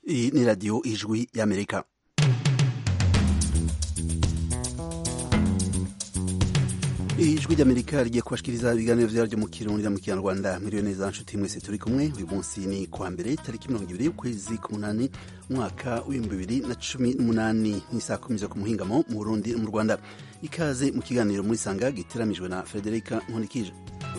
Iyi ni radiyo ijwi y'amerika ijwi ry'amerika rigiye kubashikiriza ibiganiro vyaryo mu kirundi na mu kinyarwanda mwiriwe neza nshuti mwese turi kumwe uyu munsi ni kuwa mbere tariki mirongo ibiri y'ukwezi k'umunani umwaka w'ibihumbi bibiri na cumi n'umunani n'isaha kumi zo ku muhingamo mu burundi no mu rwanda ikaze mu kiganiro muri sanga giteramijwe na frederica nkonikije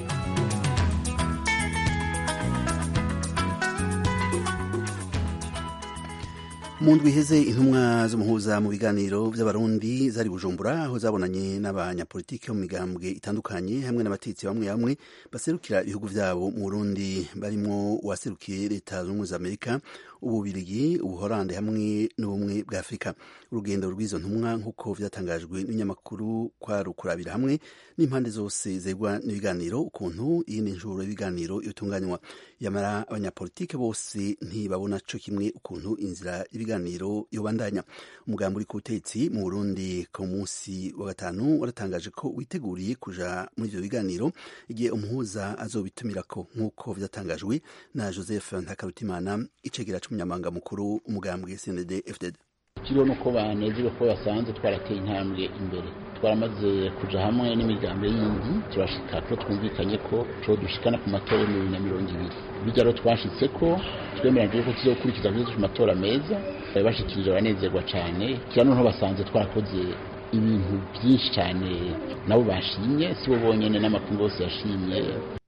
mu ndwi iheze intumwa z'umuhuza mu biganiro by'abarundi zari bujumbura aho zabonanye n'abanyapolitiki bo mu migambwe itandukanye hamwe n'abatetsi bamwe bamwe baserukira ibihugu vyabo mu burundi barimwo uwaserukiye leta z'ubumwe za amerika ububirigi ubuhorande hamwe n'ubumwe bwa afurika urugendo rw'izo ntumwa nk'uko vyatangajwe n'ibinyamakuru kwari ukurabira hamwe n'impande zose zegwa n'ibiganiro ukuntu iyindi njuro y'ibiganiro yotunganywa yamara abanyapolitike bose ntibabona co kimwe ukuntu inzira ibiganiro yobandanya umugambi uri ku butetsi mu burundi ku munsi wa gatanu waratangaje ko witeguriye kuja muri ivyo biganiro igihe umuhuza azobitumirako nk'uko vyatangajwe na joseph ntakarutimana icegera c'umunyamabanga mukuru umugambwe cnd fdd ikiriho ni uko banezerewe ko basanze twarateye intambwe imbere twaramaze kuja hamwe n'imigambi yindi turashika ko twumvikanye ko co dushikana ku matora y'ibihumbi bibiri na mirongo ibiri bijya rero twashitse ko twemeranyije ko tuzokurikiza kuzo matora meza bashikirije abanezerwa cane kira noneho basanze twarakoze ibintu byinshi cyane nabo bashimye si bo bonyene n'amakungu yose yashimye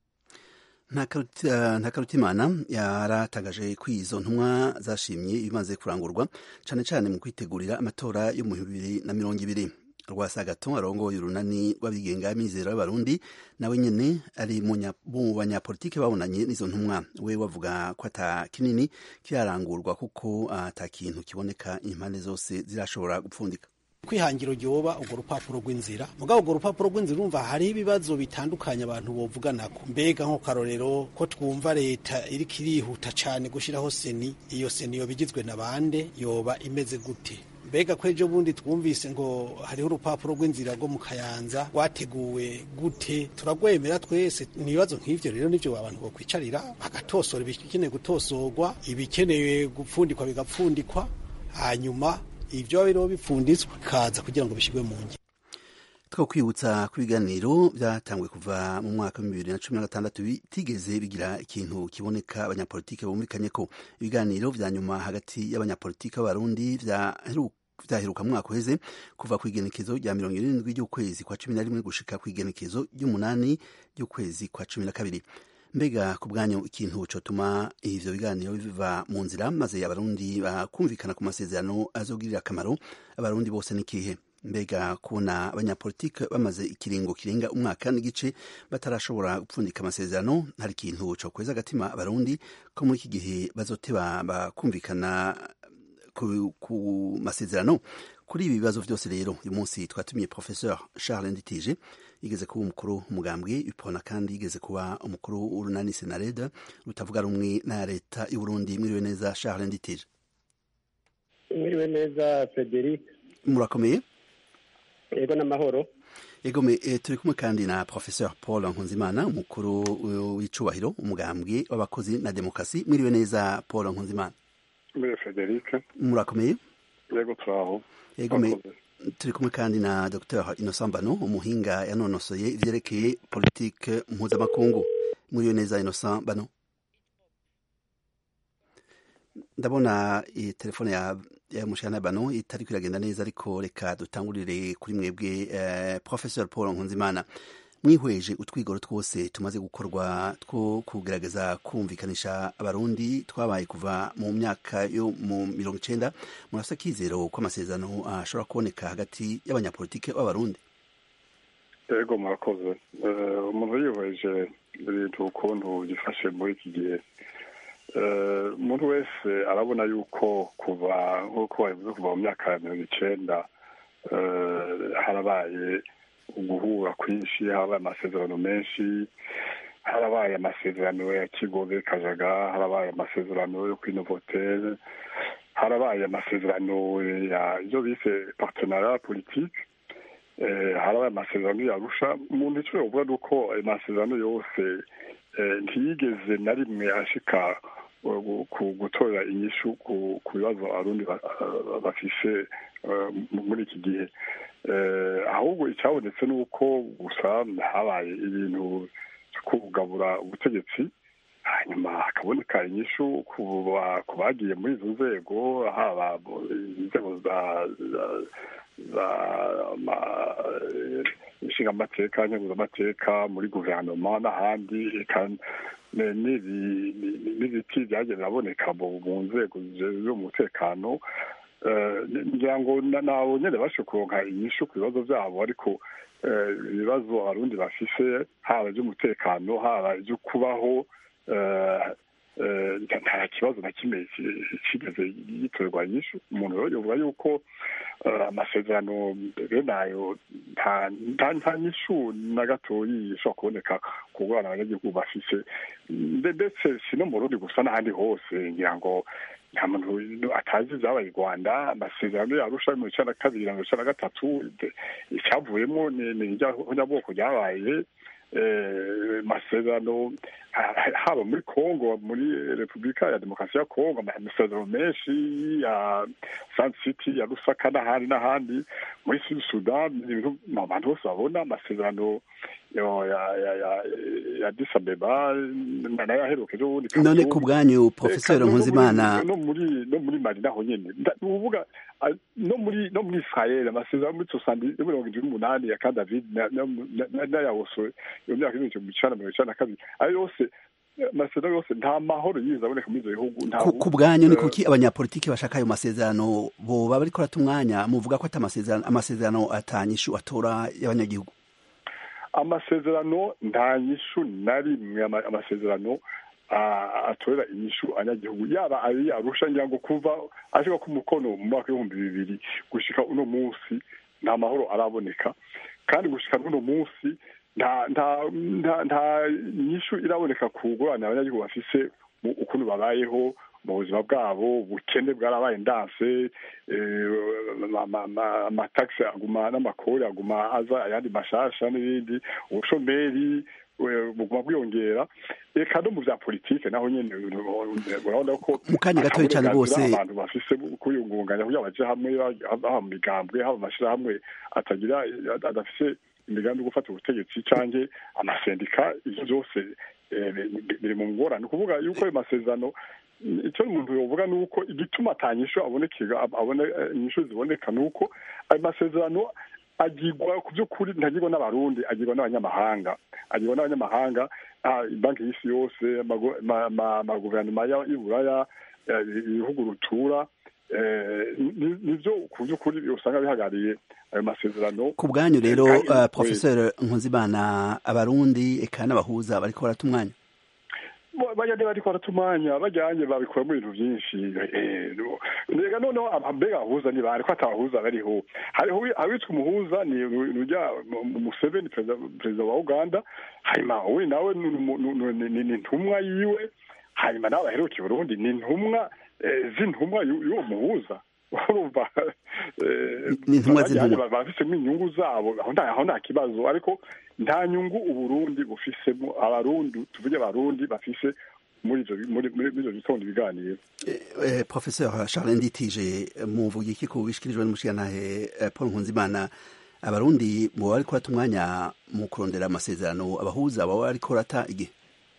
nta karutimana yaratangaje ko izo ntumwa zashimye ibimaze kurangurwa cyane cyane mu kwitegurira amatora yo mu bibiri na mirongo ibiri rwasagato arongoye urunani rw'abigenga mizero y'abarundi nawe nyene ari mu banyapolitike babonanye n'izo ntumwa we wavuga ko ata kinini kirarangurwa kuko ata kintu kiboneka impande zose zirashobora gupfundika kwihangiro ryoba urwo rupapuro rw'inzira mugabo urwo rupapuro rw'inzira urumva hariho ibibazo bitandukanye abantu bovuganako mbega nko karorero ko twumva leta iriko irihuta cane gushiraho seni iyo seni yoba igizwe na bande yoba imeze gute mbega ko ejo bundi twumvise ngo hariho urupapuro rw'inzira rwo mu kayanza rwateguwe gute turagwemera twese ibibazo nk'ivyo rero nivyo abantu bokwicarira bagatosora ibikeneye gutosorwa ibikeneye gupfundikwa bigapfundikwa hanyuma ibyo biriho bipfunditswe bikaza kugira ngo bishyirwe mu ngiro two kwibutsa ko ibiganiro byatanguye kuva mu mwaka wa bibiri na cumi na gatandatu bitigeze bigira ikintu kiboneka abanyapolitike bumvikanye ko ibiganiro vya nyuma hagati y'abanyapolitike b'abarundi vyaheruka mwaka uheze kuva ku igenekezo rya mirongo irindwi ry'ukwezi kwa cumi na rimwe gushika ku igenekezo ry'umunani ry'ukwezi kwa cumi na kabiri mbega ku bwanyu ikintu cotuma ivyo biganiro biva mu nzira maze abarundi bakumvikana ku masezerano azogirira akamaro abarundi bose n'ikihe mbega kubona abanyapolitike bamaze ikiringo kirenga umwaka n'igice batarashobora gupfundika amasezerano hari ikintu co kweza agatima abarundi ko muri iki gihe bazoteba bakumvikana ku, ku masezerano kuri ibi bibazo vyose rero uyu munsi twatumiye professeur charles nditije yigeze kuba umukuru umugambwe ipona kandi yigeze kuba umukuru w'urunani senareda rutavuga rumwe na leta y'uburundi mwiriwe neza charles nditije mwiriwe neza frederic murakomeye yego n'amahoro yego me e, turi kumwe kandi na professeur paul nkunzimana umukuru w'icubahiro umugambwe w'abakozi na demokarasi mwiriwe neza paul nkunzimana mwiriwe frederic murakomeye yego turaho yego me turi kumwe kandi na dr innocent mbano umuhinga yanonosoye ivyerekeye politike mpuzamakungu mwiriwe neza innocent mbano ndabona telefone ya ya mushana bano itari kwiragenda neza ariko reka dutangurire kuri mwebwe eh, professor paul nkunzimana mwihweje utwigoro twose tumaze gukorwa two kugerageza kumvikanisha abarundi twabaye kuva mu myaka yo mu mirongo icenda murafise akizero ko amasezerano ashobora kuboneka hagati y'abanyapolitike b'abarundi yego murakoze umuntu yihweje ibintu ukuntu byifashe muri iki gihe umuntu wese arabona yuko kuva nk'uko babivuze kuva mu myaka ya mirongo icenda harabaye uguhura kwinshi harabaye amasezerano menshi harabaye amasezerano ya kigobe kajaga harabaye amasezerano yo kwinovotere harabaye amasezerano ya ibyo bise partenariat politique harabaye amasezerano yarusha umuntu icyo yovuga ni uko ayo masezerano yose ntiyigeze na rimwe ashika ku gutorera inyishu ku bibazo abarundi bafise muri iki gihe ahubwo icyabonetse ni uko gusa habaye ibintu byo kugabura ubutegetsi hanyuma hakaboneka inyishu ku bagiye muri izo nzego haba inzego za inshingamateka nkenguzamateka muri guverinoma n'ahandi n'ibiti byagiye biraboneka mu nzego z'umutekano ngira ngo nabo nyine bashe kuronka inyishu ku bibazo byabo ariko ibibazo abarundi bafise haba iby'umutekano haba ibyo kubaho nta kibazo na kimwe kigeze gitorerwa inyishu umuntu rero yovuga yuko amasezerano bene ayo nta nyishu na gatoyi ishobora kuboneka ku bwana abanyagihugu bafise ndetse si no mu rundi gusa n'ahandi hose ngira ngo nta muntu atazi ibyabaye i rwanda amasezerano yarusha mirongo icyenda na kabiri na mirongo icyenda na gatatu icyavuyemo ni irya ryabaye amasezerano haba muri congo muri repubulika ya demokarasi ya congo amasezerano menshi ya san city ya rusaka n'ahandi n'ahandi muri sud sudan ibintu abantu bose babona amasezerano ya disabeba nayo aheruka ejo bundi none ku bwanyu profesor nkuzimana no muri no muri mali naho nyene uvuga no muri no muri israel amasezerano muri sosandi mirongo indwi n'umunani ya ka david n'ayawoso iyo myaka ibihumbi mirongo icenda mirongo icenda na kabiri ayo yose amasezerano yose nta mahoro yize aboneka muri ivyo bihugu ku bwanyu ni kuki abanyapolitiki bashaka ayo masezerano boba bariko rata umwanya muvuga ko ata amasezerano atanyishu atora y'abanyagihugu amasezerano nta nyishu na rimwe amasezerano atorera inyishu abanyagihugu yaba ari arusha ngira ngo kuva ashika ku mukono mu mwaka w'ibihumbi bibiri gushika uno munsi nta mahoro araboneka kandi gushika n'uno munsi nta nta nta nta nyishu iraboneka ku ngorane abanyagihugu bafise ukuntu babayeho mu buzima bwabo ubukene bwarabaye ndanse amatagisi aguma n'amakori aguma aza ayandi mashasha n'ibindi ubushomeri buguma bwiyongera reka no mu bya politike naho nyene urabona ko mu kanya gatoya cyane rwose abantu bafise kwiyungunganya kugira baje hamwe haba mu migambwe haba amashirahamwe atagira adafise imigambi yo gufata ubutegetsi canke amasendika ivyo vyose biri mu ngorane kuvuga yuko ayo masezerano icyo umuntu yovuga ni uko igituma atanyishu abonekera abone inyishu ziboneka ni uko ayo masezerano agirwa ku by'ukuri ntagirwa n'abarundi agirwa n'abanyamahanga agirwa n'abanyamahanga banki y'isi yose amaguverinoma y'uburaya ibihugu rutura nibyo ku by'ukuri usanga bihagarariye ayo masezerano ku bwanyu rero professeur nkuzimana abarundi eka n'abahuza bariko barata umwanya bagende bariko baratumanya bajyanye babikora mu bintu byinshi mbega noneho mbega abahuza ni bari ko atabahuza bariho hariho abitwa umuhuza ni urya museveni perezida wa uganda hanyuma we nawe ni intumwa yiwe hanyuma nawe baherukiye burundi ni intumwa z'intumwa y'uwo muhuza urumva bafisemo inyungu zabo aho nta kibazo ariko nta nyungu uburundi bufisemo abarundi tuvuge abarundi bafise muri ivyo bitondo ibiganiro professeur charles nditije muvuga iki ku bishikirijwe n'umushikirantahe paul nkunzimana abarundi boba bariko bata umwanya mu kurondera amasezerano abahuza baba bariko rata igihe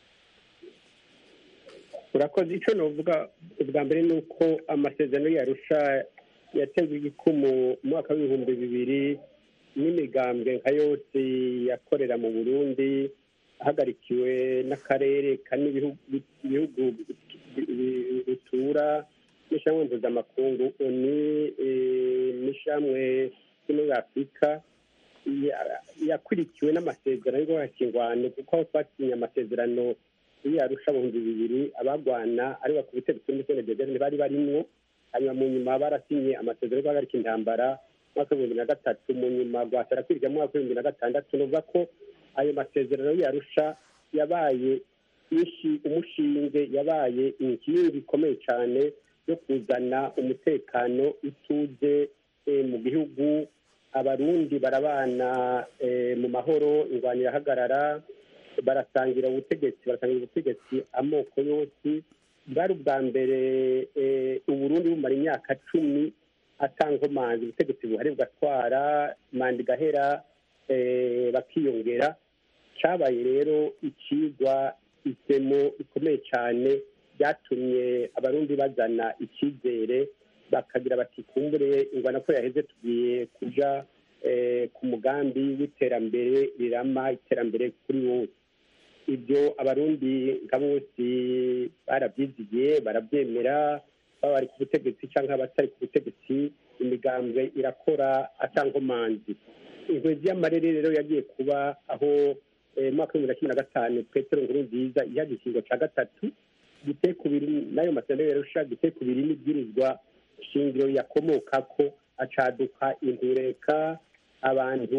urakoze icyo novuga ubwa mbere ni uko amasezerano yarusha yatewe igikumu mu mwaka w'ibihumbi bibiri n'imigambwe nka yose yakorera mu burundi ahagarikiwe n'akarere kane ibihugu bitura n'ishamwe mpuzamakungu ni n'ishamwe ryo muri afurika yakurikiwe n'amasezerano y'ubuhakingwano kuko aho twasinye amasezerano yarusha ibihumbi bibiri abagwana ari ku butegetsi muri sene dezerne bari barimwo hanyuma mu nyuma barasinye amasezerano yo guhagarika intambara mwaka w'ibihumbi na gatatu mu nyuma rwasara kwiga mu mwaka w'ibihumbi na gatandatu nuvuga ko ayo masezerano yarusha yabaye umushinge yabaye inkingi ikomeye cyane yo kuzana umutekano ituze mu gihugu abarundi barabana mu mahoro ingwano irahagarara barasangira ubutegetsi barasangira ubutegetsi amoko yose bwari ubwa mbere uburundi bumara imyaka cumi atankomanzi ubutegetsi buhari bugatwara manda igahera bakiyongera cyabaye rero ikigwa isemo ikomeye cyane byatumye abarundi bazana icyizere bakagira bati kumbure ingwana ko yaheze tugiye kuja ku mugambi w'iterambere rirama iterambere kuri wose ibyo abarundi nka bose barabyizigiye barabyemera baba bari ku butegetsi cyangwa abatari ku butegetsi imigambwe irakora atankomanzi inkwezi y'amarere rero yagiye kuba aho mu mwaka w'ibihumbi na cumi na gatanu petero nkuru nziza iha igikingo cya gatatu giteye ku biri n'ayo masezerano yarusha giteye ku biri n'ibwirizwa shingiro yakomoka ko acaduka intureka abantu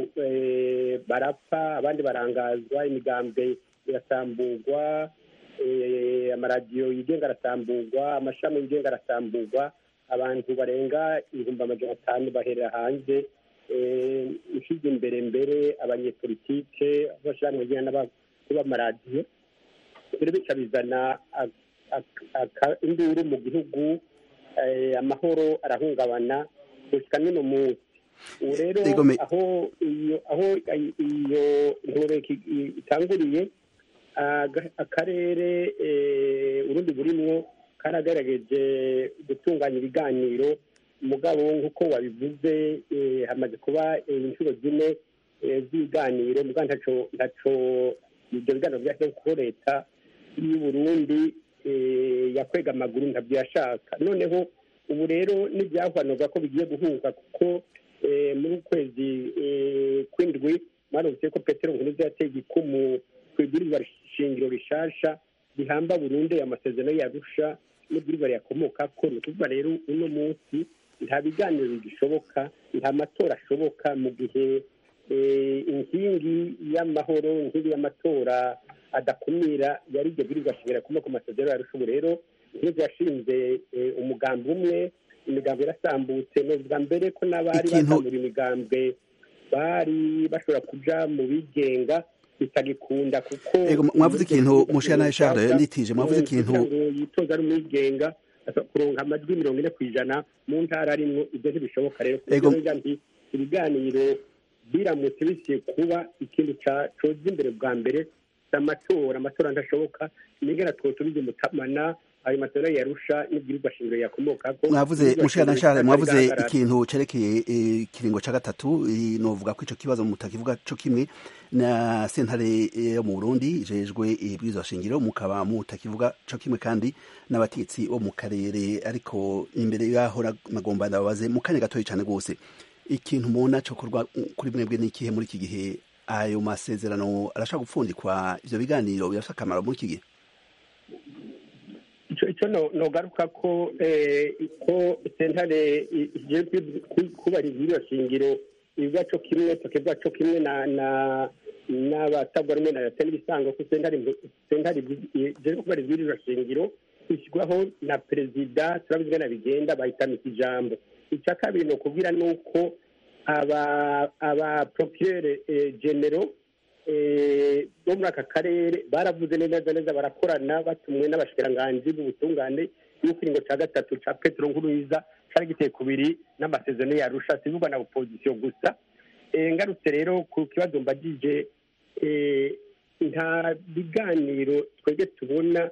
barapfa abandi barangazwa imigambwe irasamburwa amaradiyo yigenga arasamburwa amashami yigenga arasamburwa abantu barenga ibihumbi amajana atanu baherera hanze ushize imbere mbere abanyepolitike abashyirahamwe n'abakuru b'amaradiyo rero bica bizana induru mu gihugu amahoro arahungabana gushyika n'uno munsi ubu rero aho iyo aho iyo ntureka itanguriye akarere urundi burimwo karagerageje gutunganya ibiganiro umugabo nk'uko wabivuze hamaze kuba inshuro zine z'ibiganiro mugabo ntaco ntaco ibyo biganiro byashyizwe kuko leta y'uburundi yakwega amaguru ntabyo yashaka noneho ubu rero n'ibyahwanurwa ko bigiye guhuza kuko muri ukwezi kw'indwi mwarumvise ko petero nkuruza yateye igikumu ku ibwirizwa shingiro rishasha rihamba burundu amasezerano yarusha n'ibwirizwa riyakomoka ko ni ukuvuga rero uno munsi nta biganiro bigishoboka nta matora ashoboka mu gihe inkingi y'amahoro inkingi y'amatora adakumira yari iryo bwirizwa shingiro rikomoka ku masezerano yarusha ubu rero nk'izo yashinze umugambi umwe imigambi irasambutse ni ubwa mbere ko n'abari basambura imigambwe bari bashobora kuja mu bigenga bitagikunda kuko mwavuze ikintu mushana Charles nditije mwavuze ikintu yitoza ari umwigenga kuronka amajwi mirongo ine ku ijana mu ntara arimwo ibyo ntibishoboka rero kuko nti ibiganiro biramutse bisiye kuba ikintu coza imbere bwa mbere amatora amatora ndashoboka nigera twotubize umutamana ayo matora yarusha n'ibwirizwa shingiro yakomokako mwavuze mushana Charles mwavuze ikintu cerekeye ikiringo ca gatatu novuga ko ico kibazo mutakivuga co kimwe na sentare yo mu Burundi ijejwe ibwirizwa shingiro mukaba mutakivuga co kimwe kandi n'abatetsi bo mu karere ariko imbere yaho nagomba ndababaze mu kanya gatoya cane gose ikintu mubona cokorwa kuri mwebwe n'ikihe muri iki gihe ayo masezerano arashaka gupfundikwa ivyo biganiro birafite akamaro muri iki gihe icyo nogaruka ko ko sentare kubahiriza iriya shingiro ibivuga cyo kimwe tukivuga cyo kimwe n'abatabwa rumwe na leta n'ibisanga ko sentare ijejwe kubahiriza iriya shingiro ishyirwaho na perezida turabizi na bigenda bahitamika ijambo icya kabiri ni ukubwira ni uko aba porokirere genero bo muri aka karere baravuze neza neza barakorana batumwe n'abashikiranganji b'ubutungane y'ikiringo cya gatatu cya petero nkuruyiza cyari giteye kubiri n'amasezerano yarusha sivugwa na opozisiyo gusa ngarutse rero ku kibazo mbagije nta biganiro twebwe tubona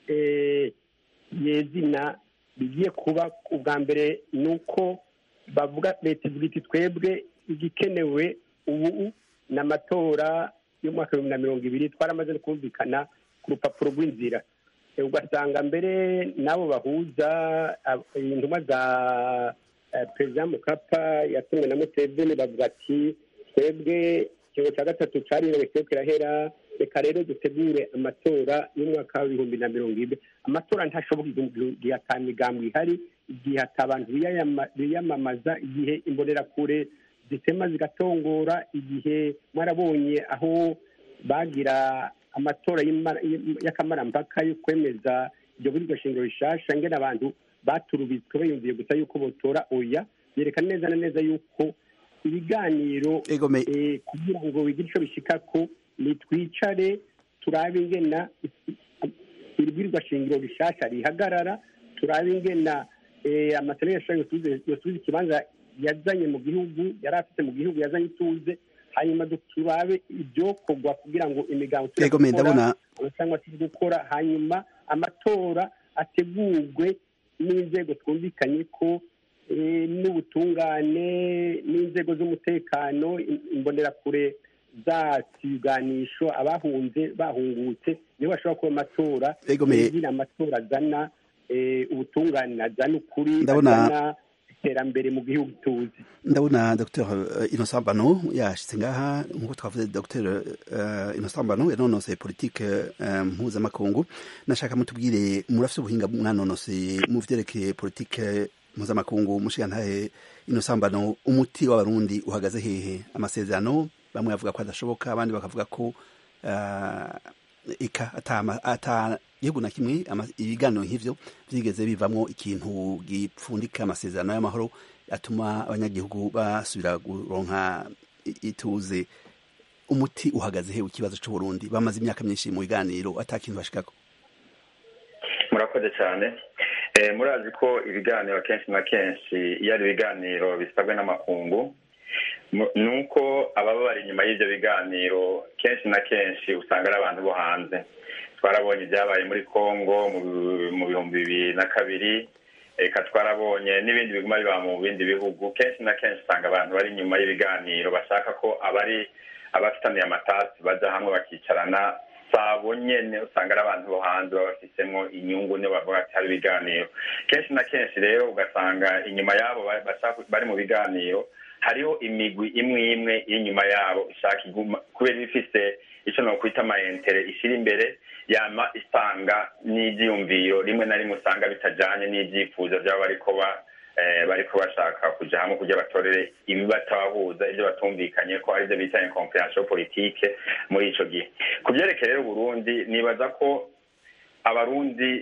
yezina bigiye kuba ubwa mbere ni uko bavuga leta ivuga iti twebwe igikenewe ubu ni amatora y'umwaka w'ibihumbi na mirongo ibiri twaramaze no kumvikana ku rupapuro rw'inzira ugasanga mbere n'abo bahuza intumwa za perezida mukapa yatumwe na museveni bavuga ati twebwe ikigo cya gatatu cyariwe cyo kirahera reka rero dutegure amatora y'umwaka w'ibihumbi na mirongo ibiri amatora ntashoboka igihe ata migambo ihari igihe ata abantu biyamamaza igihe imbonerakure zitema zigatongora igihe mwarabonye aho bagira amatora y'akamarampaka yo kwemeza iryo buri shingiro rishasha ngena abantu baturubitswe bayumviye gusa yuko botora oya yerekana neza na neza yuko ibiganiro kugira ngo bigire icyo bishika ko nitwicare turabe ingena ibwirizwa shingiro rishasha rihagarara turabe ingena amategeko yosubiza ikibanza yazanye mu gihugu yari afite mu gihugu yazanye ituze hanyuma turabe ibyokorwa kugira ngo imigambi ndabona cyangwa se gukora hanyuma amatora ategurwe n'inzego twumvikanye ko n'ubutungane n'inzego z'umutekano imbonerakure zakiganisho abahunze bahungutse nibo bashobora kuba amatora kugira amatora azana ubutungane azana ukuri azana iterambere mu gihugu tuzi ndabona dr innocent bano yashitse ngaha nkuko twavuze dr innocent bano yanonoseye politike mpuzamakungu nashaka mutubwire murafite ubuhinga mwanonoseye mu vyerekeye politike mpuzamakungu mushigantahe innocent bano umuti w'abarundi uhagaze hehe amasezerano bamwe bavuga ko adashoboka abandi bakavuga ko ika ata gihugu na kimwe ibiganiro nk'ivyo vyigeze bivamwo ikintu gipfundika amasezerano y'amahoro atuma abanyagihugu basubira kuronka ituze umuti uhagaze he ikibazo c'uburundi bamaze imyaka myinshi mu biganiro ata kintu bashikako murakoze cyane murazi ko ibiganiro kenshi na kenshi iyo ari ibiganiro bisabwe n'amakungu ni uko ababa bari inyuma y'ibyo biganiro kenshi na kenshi usanga ari abantu bo hanze twarabonye ibyabaye muri congo mu bihumbi bibiri na kabiri reka twarabonye n'ibindi biguma biba mu bindi bihugu kenshi na kenshi usanga abantu bari inyuma y'ibiganiro bashaka ko abari abafitaniye amatasi bajya hamwe bakicarana sabo nyene usanga ari abantu bo hanze baba bafisemo inyungu niyo bavuga ati hari ibiganiro kenshi na kenshi rero ugasanga inyuma yabo bari mu biganiro hariho imigwi imwe imwe y'inyuma yabo ishaka iguma kubera ifise icyo nokwita amayentere ishyira imbere yama isanga n'ibyiyumviro rimwe na rimwe usanga bitajyanye n'ibyifuzo byabo bariko ba bariko bashaka kuja hamwe kugira batorere ibibatabahuza ibyo batumvikanye ko aribyo bita incompréhension politique muri ico gihe ku vyerekeye rero uburundi nibaza ko abarundi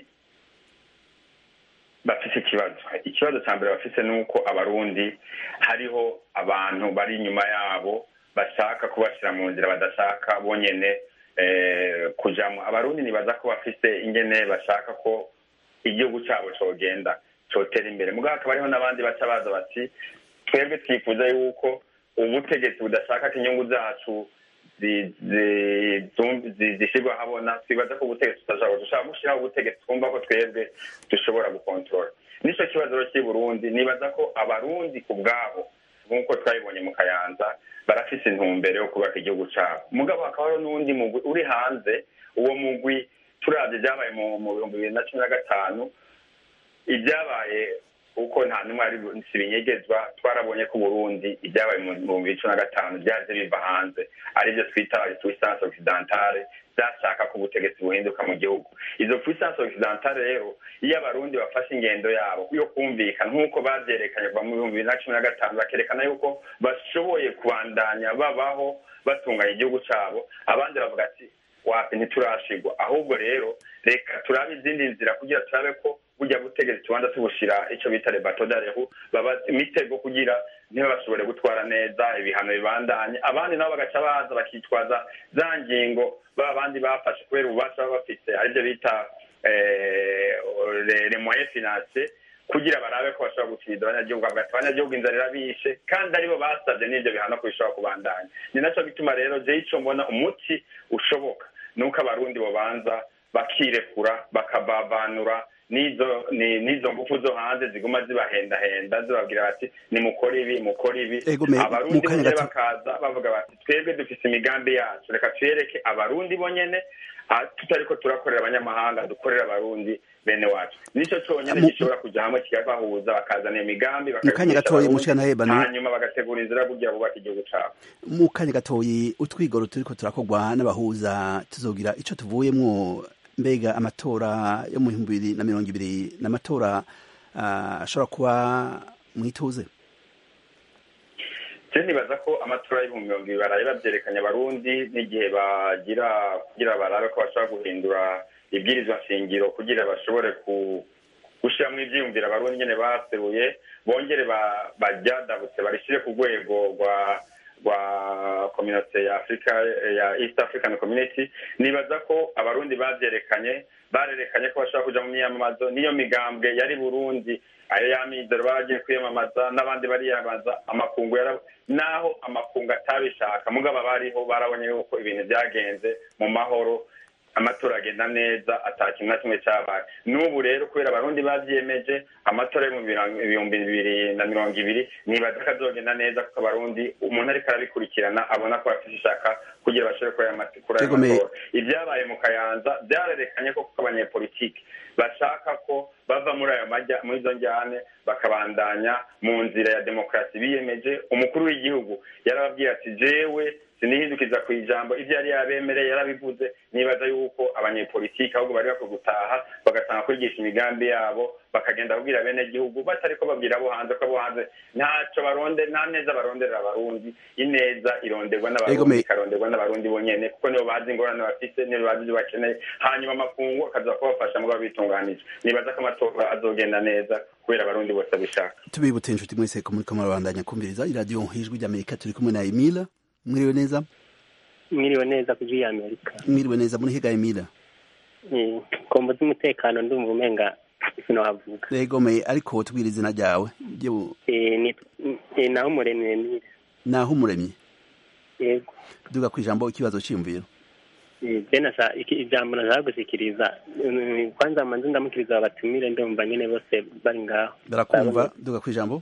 bafise ikibazo ikibazo cya mbere bafise ni uko abarundi hariho abantu bari inyuma yabo bashaka kubashyira mu nzira badashaka bonyene kujamo abarundi nibaza ko bafise ingene bashaka ko igihugu cyabo cogenda cotera imbere mugabo hakaba hariho n'abandi baca baza bati twebwe twifuza yuko ubutegetsi budashaka ko inyungu zacu zishyirwa habona twibaza ko ubutegetsi tutashaka dushaka gushyiraho ubutegetsi twumva ko twebwe dushobora gukontorora nicyo kibazo rero cy'i burundi nibaza ko abarundi ku bwabo nk'uko twabibonye mu kayanza barafise intumbero yo kubaka igihugu cyabo mugabo hakaba hariho n'uwundi mugwi uri hanze uwo mugwi turabye ibyabaye mu bihumbi bibiri na cumi na gatanu ibyabaye kuko nta n'umwe ari sibinyegezwa twarabonye ko Burundi ibyabaye mu bihumbi bibiri cumi na gatanu byaje biva hanze aribyo twita puissance occidentale byashaka ko ubutegetsi buhinduka mu gihugu izo puissance occidentale rero iyo abarundi bafashe ingendo yabo yo kumvikana nk'uko babyerekanye kuva mu bihumbi bibiri na cumi na gatanu bakerekana yuko bashoboye kubandanya babaho batunganya igihugu cyabo abandi bavuga ati wapi ntiturashigwa ahubwo rero reka turabe izindi nzira kugira turabe ko burya butegetsi tubanza tubushira icyo bita rebatodarehu baba imitego kugira ntibashobore gutwara neza ibihano bibandanye abandi nabo bagaca baza bakitwaza za ngingo baba abandi bafashe kubera ububasha baba bafite aribyo bita le moyen finance kugira barabe ko bashobora gutsinda abanyagihugu bagati abanyagihugu inzara irabishe kandi aribo basabye n'ibyo bihano ko bishobora kubandanya ni nacyo bituma rero je ico mbona umuti ushoboka nuko abarundi bobanza bakirekura bakabavanura nizo nizo ngufu zo hanze ziguma zibahendahenda zibabwira bati nimukore ibi mukore ibi abarundi bonyene bakaza bavuga bati twebwe dufise imigambi yacu reka tuyereke abarundi bonyene tutariko turakorera abanyamahanga dukorera abarundi bene wacu nico conyene gishobora kuja hamwe kikabahuza bakazana iyo migambi mukanya gatoyi mushikana hanyuma bagategura inzira kugira bubaka igihugu cabo mu kanya gatoyi utwigoro turiko turakorwa n'abahuza tuzogira ico tuvuyemwo mbega amatora yo mu bihumbi bibiri na mirongo ibiri ni amatora ashobora kuba mwituze je nibaza ko amatora y'ibihumbi mirongo ibiri baraye babyerekanye abarundi n'igihe bagira kugira barabe ko bashobora guhindura ibwirizwa nshingiro kugira bashobore gushyiramo ibyiyumviro abarundi nyine baseruye bongere baryadabutse barishyire ku rwego rwa rwa community ya africa ya east african community nibaza ko abarundi bavyerekanye barerekanye ko bashobora kuja mu myiyamamazo niyo migambwe yari burundi ayo yamizero bagiye kwiyamamaza n'abandi bariyamamaza amakungu yara naho amakungu atabishaka mugabo abariho barabonye yuko ibintu byagenze mu mahoro amatora agenda neza ata kintu na kimwe cyabaye n'ubu rero kubera abarundi babyiyemeje amatora yo mu bihumbi bibiri na mirongo ibiri nibaza ko azogenda neza kuko abarundi umuntu ariko arabikurikirana abona ko bafite ishaka kugira bashobore kuri aya matora ibyabaye mu kayanza byarerekanye ko kuko abanyepolitiki bashaka ko bava muri ayo majya muri izo njyane bakabandanya mu nzira ya demokarasi biyemeje umukuru w'igihugu yarababwiye ati jewe sinihindukiza ku ijambo ibyo yari yabemereye yarabivuze nibaza yuko abanyepolitiki ahubwo bari bakwiye gutaha bagatanga kwigisha imigambi yabo bakagenda babwira bene gihugu batari ko babwira abo hanze ko abo hanze ntacyo baronde nta neza baronderera abarundi ineza ironderwa n'abarundi ikaronderwa n'abarundi bonyene kuko nibo bazi ingorane bafite nibo bazi ibyo bakeneye hanyuma amakungu akaza kubafasha mu bitunganije nibaza ko amatora azogenda neza kubera abarundi bose abishaka tubibutse inshuti mwese ko muri kamwe babandanya kumviriza iradiyo ijwi ry'amerika turi kumwe na emila mwiriwe neza mwiriwe neza ku ya amerika mwiriwe neza muri higa emila kombo z'umutekano ndumva umenga sinohavuga yegomeye ariko tubwira izina ryawe naho umuremyi emile naho umuremyi yego duga ku ijambo ikibazo cyiyumviro ijambo nashaka gushyikiriza kwanza manzi ndamukiriza abatumire ndumva nyine bose bari ngaho barakumva duga ku ijambo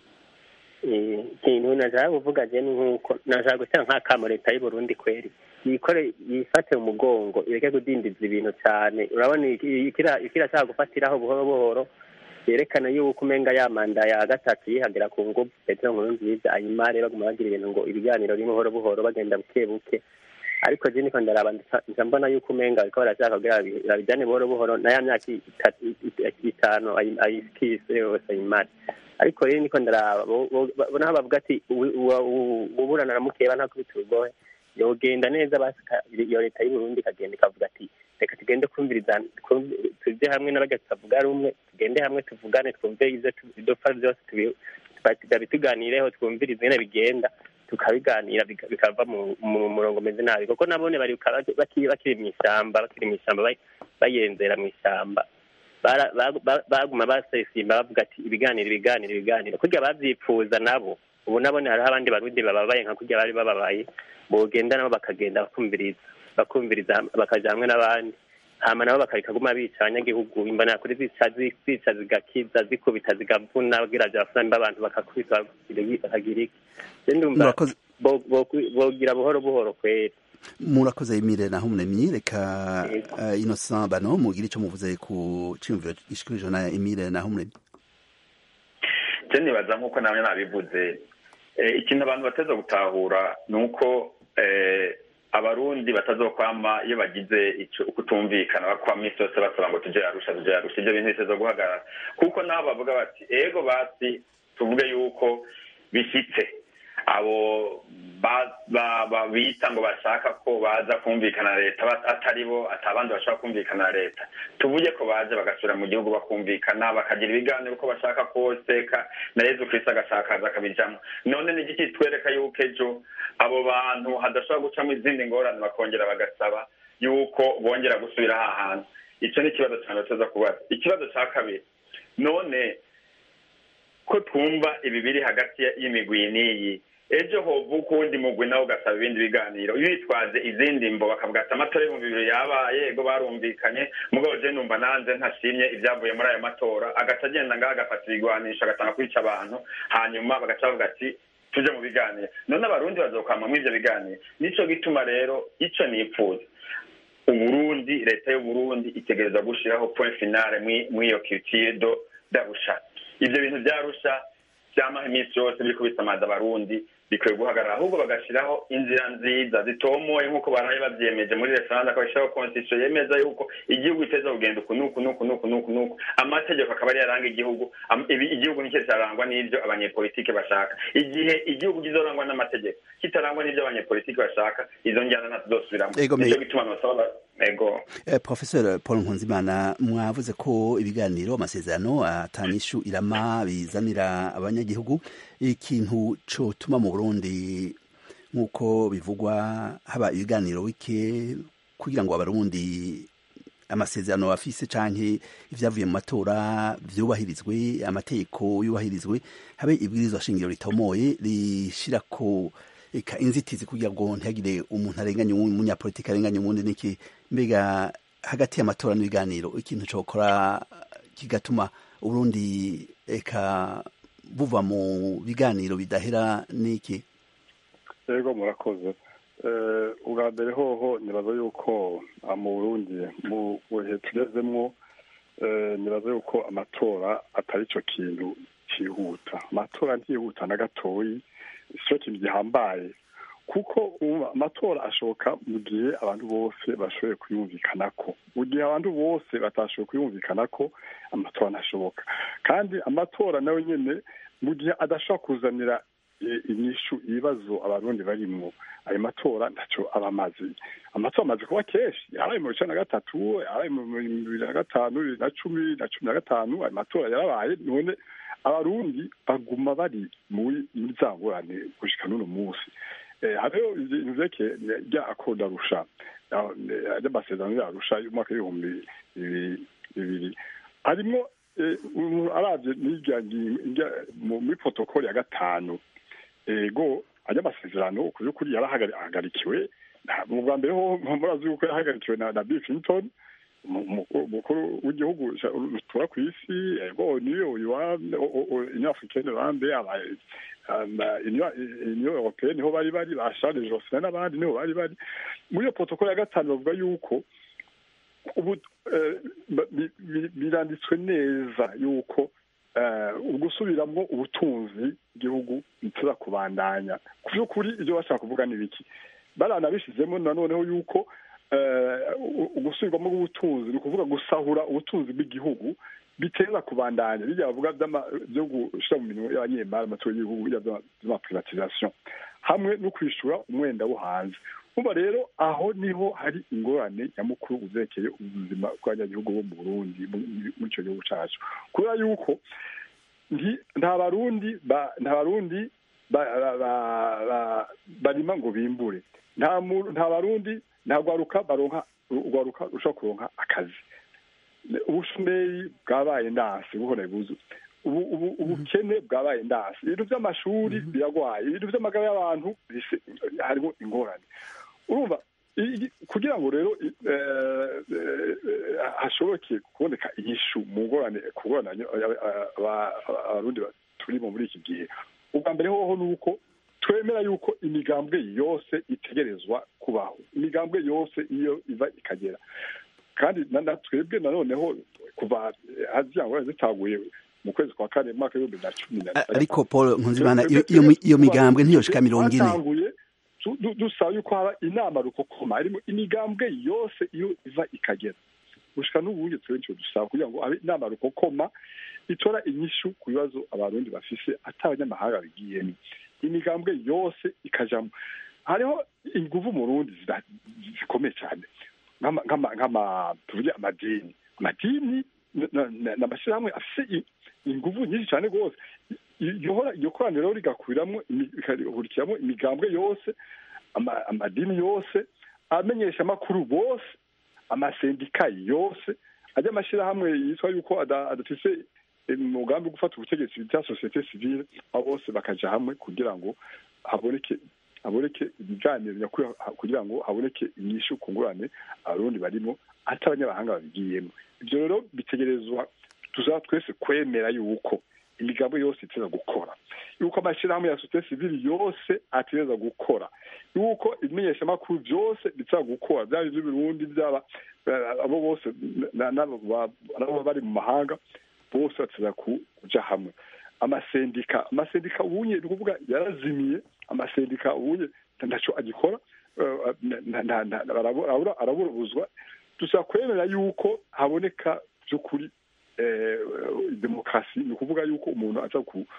ikintu nashaka kuvuga je ni nk'uko nashaka gutera nk'akamo leta y'u Burundi kweri yikore yifate mu mugongo ireke kudindiza ibintu cyane urabona ikirashaka gufatiraho buhoro buhoro yerekana yuko umenga ya manda ya gatatu yihagira ku nguvu petero nkuru nziza ayimare baguma bagira ibintu ngo ibiganiro biri buhoro buhoro bagenda buke buke ariko je niko ndaraba nca mbona yuko umenga bariko barashaka kugira babijane buhoro buhoro na ya myaka itanu ayikise yose ayimare ariko rero niko ndaraba naho bavuga ati uburana na mukeba nta kubita urugohe yogenda neza iyo leta y'uburundi ikagenda ikavuga ati reka tugende kumviriza tujye hamwe n'abajya tutavuga rumwe tugende hamwe tuvugane twumve ibyo dupfa byose tuganireho twumvirize nyine bigenda tukabiganira bikava mu murongo umeze nabi kuko nabone bari bakiri mu ishyamba bakiri mu ishyamba bayenzera mu ishyamba baguma basesimba bavuga ati ibiganiro ibiganiro ibiganiro kurya babyipfuza nabo ubu nabone hariho abandi barundi bababaye nka kurya bari bababaye bogenda nabo bakagenda bakumviriza bakumviriza bakaja hamwe n'abandi hama nabo bakareka guma bica abanyagihugu imbana kuri zica zica zigakiza zikubita zigavuna kugira vyafuna abantu bakakubita bakagira iki ndumva bogira buhoro buhoro kweri murakoze imire naho umuremyi reka uh, innocent bano mugire ico muvuze ku ciyumviro gishikirije na imire naho umuremyi je nibaza nk'uko namwe nabivuze ikintu abantu bateza gutahura ni uko abarundi batazokwama iyo bagize kutumvikana bakwa minsi yose basaba ngo tuje arusha tuje arusha ibyo bintu biteza guhagarara kuko nabo bavuga bati ego basi tuvuge yuko bishitse abo bita ngo bashaka ko baza kumvikana na leta atari bo atabandi bashaka kumvikana na leta tuvuge ko baje bagasubira mu gihugu bakumvikana bakagira ibiganiro uko bashaka kose na yezu kristo agashakaza akabijamo none ni igiki twereka yuko ejo abo bantu hadashobora gucamo izindi ngorane bakongera bagasaba yuko bongera gusubira aha hantu icyo ni ikibazo cyane tuza kubaza ikibazo cya kabiri none ko twumva ibi biri hagati y'imigwi n'iyi ejo hovuka ukundi mugwi nawe ugasaba ibindi biganiro bitwaze izindi mbo bakavuga ati amatora y'ibihumbi bibiri yabaye ego barumvikanye mugabo je numva nanze ntashimye ibyavuye muri ayo matora agaca agenda ngaho agafata ibigwanisho agatanga kwica abantu hanyuma bagaca bavuga ati tuje mu biganiro none abarundi bazokwama muri ivyo biganiro nico gituma rero ico nipfuza uburundi leta y'uburundi itegereza gushiraho point finale mw'iyo culture do darusha ivyo bintu vyarusha vyamaho iminsi yose biriko bisamaza abarundi bikwiye guhagarara ahubwo bagashiraho inzira nziza zitomoye nk'uko baraye bavyemeje muri referanda akabashiraho constitution yemeza yuko igihugu iteza kugenda uku nuku nuku nuku nuku nuku amategeko akaba ari yaranga igihugu igihugu nicyo kirarangwa n'ivyo abanyepolitike bashaka igihe igihugu kizorangwa n'amategeko kitarangwa n'ivyo abanyepolitike bashaka izo njyana ntazosubiramo nico gituma nosaba ego eh, professeur paul nkunzimana mwavuze ko ibiganiro amasezerano atanyishu irama bizanira abanyagihugu ikintu cotuma mu burundi nk'uko bivugwa haba ibiganiro bike kugira ngo abarundi amasezerano bafise canke ivyavuye mu matora vyubahirizwe amategeko yubahirizwe habe ibwirizwa shingiro ritomoye rishirako eka inzitizi kugira ngo ntihagire umuntu arenganye umunyapolitiki arenganye umundi niki mbega hagati y'amatora n'ibiganiro ikintu cokora kigatuma uburundi eka buva mu biganiro bidahera niki yego murakoze ubwa mbere hoho nibaza yuko mu burundi mu bihe tugezemwo nibaza yuko amatora atari cyo kintu cyihuta amatora ntiyihuta na gatoyi cyo kintu gihambaye kuko amatora ashoboka mu gihe abantu bose bashoboye kuyumvikanako mu gihe abantu bose batashoboye kuyumvikanako amatora ntashoboka kandi amatora nayo nyine mu gihe adashobora kuzanira inyishu ibibazo abarundi barimwo ayo matora ntacyo aba amaze amatora amaze kuba kenshi yaraye mu bice na gatatu yaraye mu bibiri na gatanu bibiri na cumi na cumi na gatanu ayo matora yarabaye none abarundi baguma bari muri za ngorane gushika n'uno munsi hariho ibintu vyerekeye rya akoda rusha ry'amasezerano yarusha y'umwaka w'ibihumbi bibiri harimwo aravye muri protokoli ya gatanu ego ajya amasezerano ku by'ukuri yarahagarikiwe mu bwa mbere ho murazi yuko yahagarikiwe na bill clinton umukuru w'igihugu rutura ku isi ego niyo union africaine bambe union européenne niho bari bari ba charles jocelyn n'abandi niho bari bari muri iyo protokole ya gatanu bavuga yuko ubu biranditswe neza yuko ugusubiramwo ubutunzi igihugu biteza kubandanya ku by'ukuri ibyo bashaka kuvuga ni biki baranabishizemo nanoneho yuko ugusubirwamo bw'ubutunzi ni ukuvuga gusahura ubutunzi bw'igihugu biteza kubandanya bijya bavuga byo gushyira mu minwe y'abanyemari amatora y'igihugu bijya by'amaprivatisation hamwe no kwishura umwenda wo hanze uba rero aho niho hari ingorane nyamukuru uzerekeye ubuzima bw'abanyagihugu bo mu burundi muri icyo gihugu cyacu kubera yuko nta barundi nta barundi barima ngo bimbure nta barundi nta rwaruka baronka urwaruka rushobora kuronka akazi ubushomeri bwabaye ndansi buhora buzu ubukene bwabaye ndansi ibintu by'amashuri biragwaye ibintu by'amagara y'abantu harimo ingorane urumva kugira ngo rero hashoboke kuboneka inyishu mu ngorane ku ngorane abarundi turimo muri iki gihe ubwa mbere hoho ni uko twemera yuko imigambwe yose itegerezwa kubaho imigambwe yose iyo iva ikagera kandi na twebwe nanoneho kuva haziya ngorane zitaguye mu kwezi kwa kane mu mwaka w'ibihumbi na cumi na ariko paul nkunzimana iyo migambwe ntiyoshika mirongo ine dusaba yuko haba inama rukokoma harimo imigambwe yose iyo iva ikagera gushika n'ubuye twebwe dusaba kugira ngo habe inama rukokoma itora inyishu ku bibazo abarundi bafise ata abanyamahanga bigiyemo imigambwe yose ikajamo hariho inguvu mu rundi zikomeye cyane nk'ama tuvuge amadini amadini n'amashyirahamwe afise inguvu nyinshi cyane rwose iryo koraniro rigakuriramo rigahurikiramo imigambwe yose amadini yose amenyesha amakuru bose amasendika yose ajya amashyirahamwe yitwa yuko adafise umugambi wo gufata ubutegetsi bya sosiyete sivile aho bose bakaja hamwe kugira ngo haboneke haboneke ibiganiro nyakuri kugira ngo haboneke inyishu ku ngurane abarundi barimo ati abanyamahanga babigiyemo ibyo rero bitegerezwa tuzaba twese kwemera yuko imigambo yose iteza gukora yuko amashyirahamwe ya sosiyete sivile yose ategereza gukora yuko ibimenyeshamakuru byose biteza gukora byaba iby'uburundi byaba abo bose nabo bari mu mahanga bose bateza kuja hamwe amasendika amasendika ubunye ni ukuvuga yarazimiye amasendika ubunye ntacyo agikora araburabuzwa dusaba kwemera yuko haboneka by'ukuri demokarasi ni ukuvuga yuko umuntu aza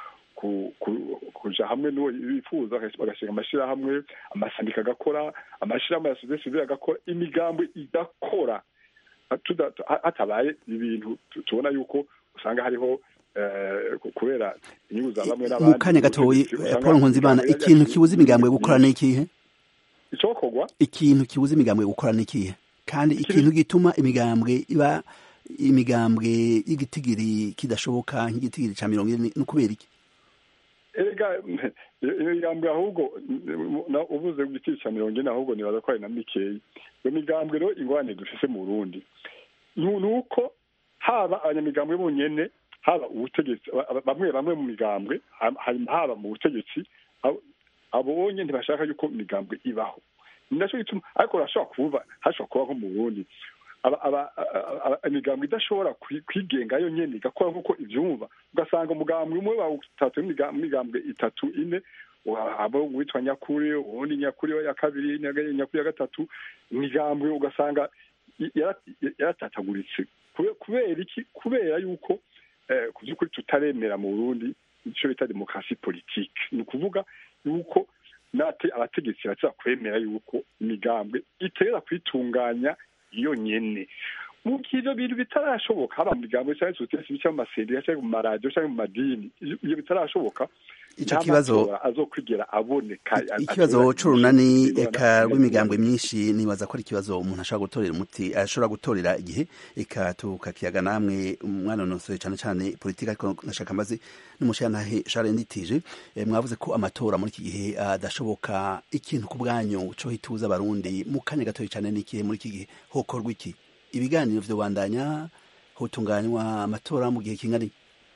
kuja hamwe n'uwo bifuza bagashinga amashyirahamwe amasandika agakora amashyirahamwe ya sosiyete sivile agakora imigambi igakora hatabaye ibintu tubona yuko usanga hariho kubera inyungu za bamwe n'abandi mu kanya gatoyi paul nkunzimana ikintu kibuza imigambwe gukora ni ikihe icokorwa ikintu kibuza imigambwe gukora ni ikihe kandi ikintu gituma imigambwe iba imigambwe y'igitigiri kidashoboka nk'igitigiri ca mirongo ine ni ukubera iki erega imigambwe ahubwo uvuze igiciro cya mirongo ine ahubwo nibaza ko ari na mikeyi iyo migambwe rero ingorane dufise mu burundi ni uko haba abanyamigambwe bonyene haba ubutegetsi bamwe bamwe mu migambwe haba mu butegetsi abonye ntibashaka yuko imigambwe ibaho ni nacyo gituma ariko urashobora kuvuga hashobora kuba nko mu burundi imigambwe idashobora kwigenga yo nyene igakora nk'uko ivyumva ugasanga umugambwe umwe bawutatu imigambwe itatu ine abo witwa nyakuri ubundi nyakuri ya kabiri nyakuri ya gatatu imigambwe ugasanga yaratataguritse kubera iki kubera yuko ku by'ukuri tutaremera mu burundi icyo bita demokarasi politike ni ukuvuga yuko nate abategetsi baza kwemera yuko imigambwe iterera kwitunganya iyo nyene mu gihe ivyo bintu bitarashoboka haba mu migambwe canke sosiyete bica mu masendika canke mu maradiyo canke mu madini iyo bitarashoboka ico kibazo azokwigera aboneka ikibazo c'urunani eka rw'imigambwe myinshi nibaza ko ari ikibazo umuntu ashobora gutorera umuti ashobora gutorera igihe eka tukakiyaga namwe mwanonosoye cane cane politika ariko nashaka mbaze n'umushirantahe Charles Nditije mwavuze ko amatora muri iki gihe adashoboka ikintu ku bwanyu co hituza abarundi mu kanya gatoyi cane n'ikihe muri iki gihe hokorwa iki ibiganiro vyo bandanya hotunganywa amatora mu gihe kingana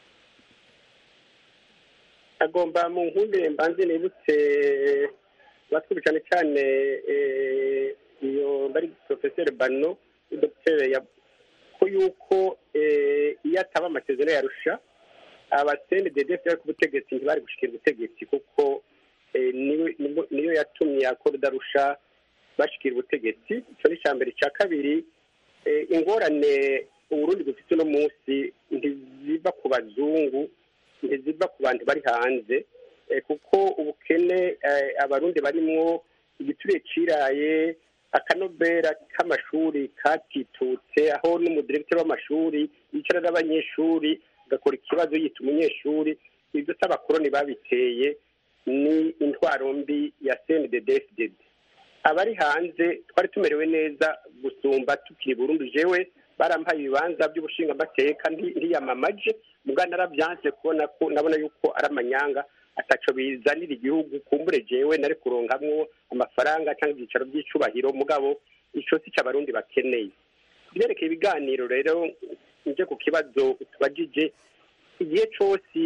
agomba mu nkunde mbanze nibutse batwubi cyane cyane iyo bari professeur bano dogiteri ko yuko iyo ataba amasezerano yarusha abasende dedef bari ku butegetsi ntibari gushikira ubutegetsi kuko niyo yatumye akora udarusha bashikira ubutegetsi icyo ni icya mbere icya kabiri ingorane uburundi dufite uno munsi ntiziva ku bazungu ntiziva ku bantu bari hanze kuko ubukene abarundi barimwo igituriye ciraye akanovera k'amashuri katitutse aho n'umudiregiteri w'amashuri yicara n'abanyeshuri agakora ikibazo yita umunyeshuri ibyo si abakoroni babiteye ni intwaro mbi ya cndddfdd abari hanze twari tumerewe neza gusumba tukiri burundu jewe barampaye ibibanza by'ubushingamateka ntiyamamaje mugana narabyanse kubona ko nabona yuko ari amanyanga ataco bizanira igihugu kumbure jewe nari kuronkamwo amafaranga cyangwa ibyicaro by'icubahiro mugabo ico si c'abarundi bakeneye kubyerekeye ibiganiro rero nje ku kibazo tubajije igihe cose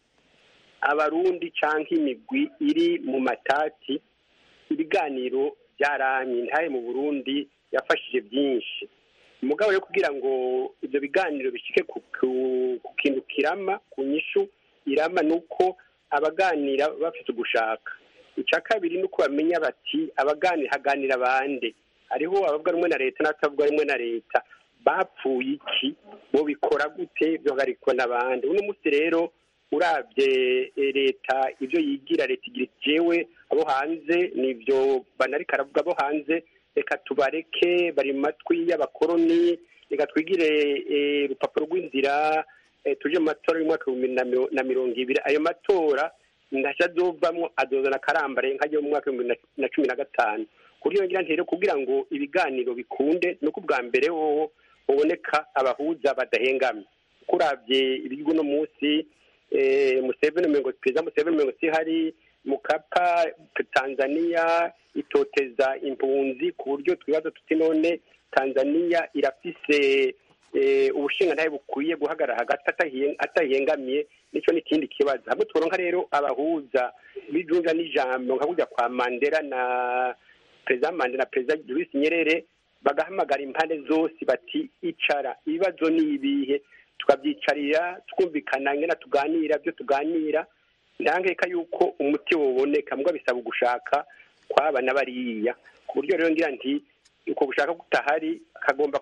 abarundi canke imigwi iri mu matati ibiganiro byaramye ntaye mu burundi yafashije byinshi umugabo yo kugira ngo ibyo biganiro bishike ku kintu kirama ku nyishu irama ni uko abaganira bafite ugushaka icya kabiri ni uko bamenya bati abaganira haganira bande hariho abavuga rumwe na leta n'abatavuga rumwe na leta bapfuye iki bo bikora gute bihagarikwa n'abandi uno munsi rero urabye leta ibyo yigira leta igira jewe abo hanze nibyo banarika aravuga abo hanze reka tubareke bari mu matwi y'abakoroni reka twigire urupapuro rw'inzira tuje mu matora y'umwaka w'ibihumbi na mirongo ibiri ayo matora ntacyo azovamwo azozana akarambare nk'ayo mu mwaka w'ibihumbi na cumi na gatanu kuri iyo ngira rero kugira ngo ibiganiro bikunde ni uko ubwa mbere wowe uboneka abahuza badahengamye kuko urabye ibigo uno munsi museveni mirongo perezida museveni mirongo hari mukapa tanzania itoteza impunzi ku buryo twibaza tuti none tanzania irafise ubushingantahe bukwiye guhagarara hagati atahengamiye nicyo n'ikindi kibazo hamwe turonka rero abahuza bijunja n'ijambo nka kujya kwa mandela na perezida mandela na perezida Julius Nyerere bagahamagara impande zose bati icara ibibazo ni ibihe tukabyicarira twumvikana ngena tuganira byo tuganira ndangeka yuko umuti woboneka mbwa bisaba ugushaka kwaba na bariya ku buryo rero ngira nti uko gushaka kutahari kagomba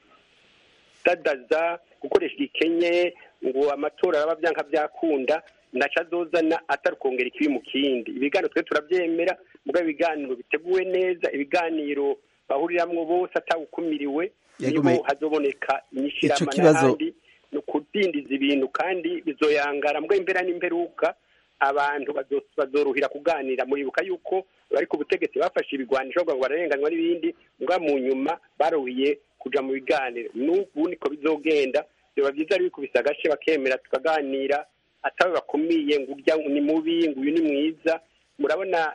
kudadaza gukoresha igikenye ngo amatora araba byanka byakunda naca azozana atari ukongera ikibi mu kindi ibiganiro twe turabyemera mbwa ibiganiro biteguwe neza ibiganiro bahuriramwo bose atawukumiriwe niho hazoboneka inyishirama n'ahandi kudindiza ibintu kandi bizoyangara mbwa imbera n'imperuka abantu bazoruhira kuganira muribuka yuko bari ku butegetsi bafashe ibigwanisho ngo bararenganywa n'ibindi mbwa mu nyuma baruhiye kuja mu biganiro n'ubu niko bizogenda biba byiza ari bikubise agashe bakemera tukaganira atawe bakumiye ngo urya ni mubi ngo uyu ni mwiza murabona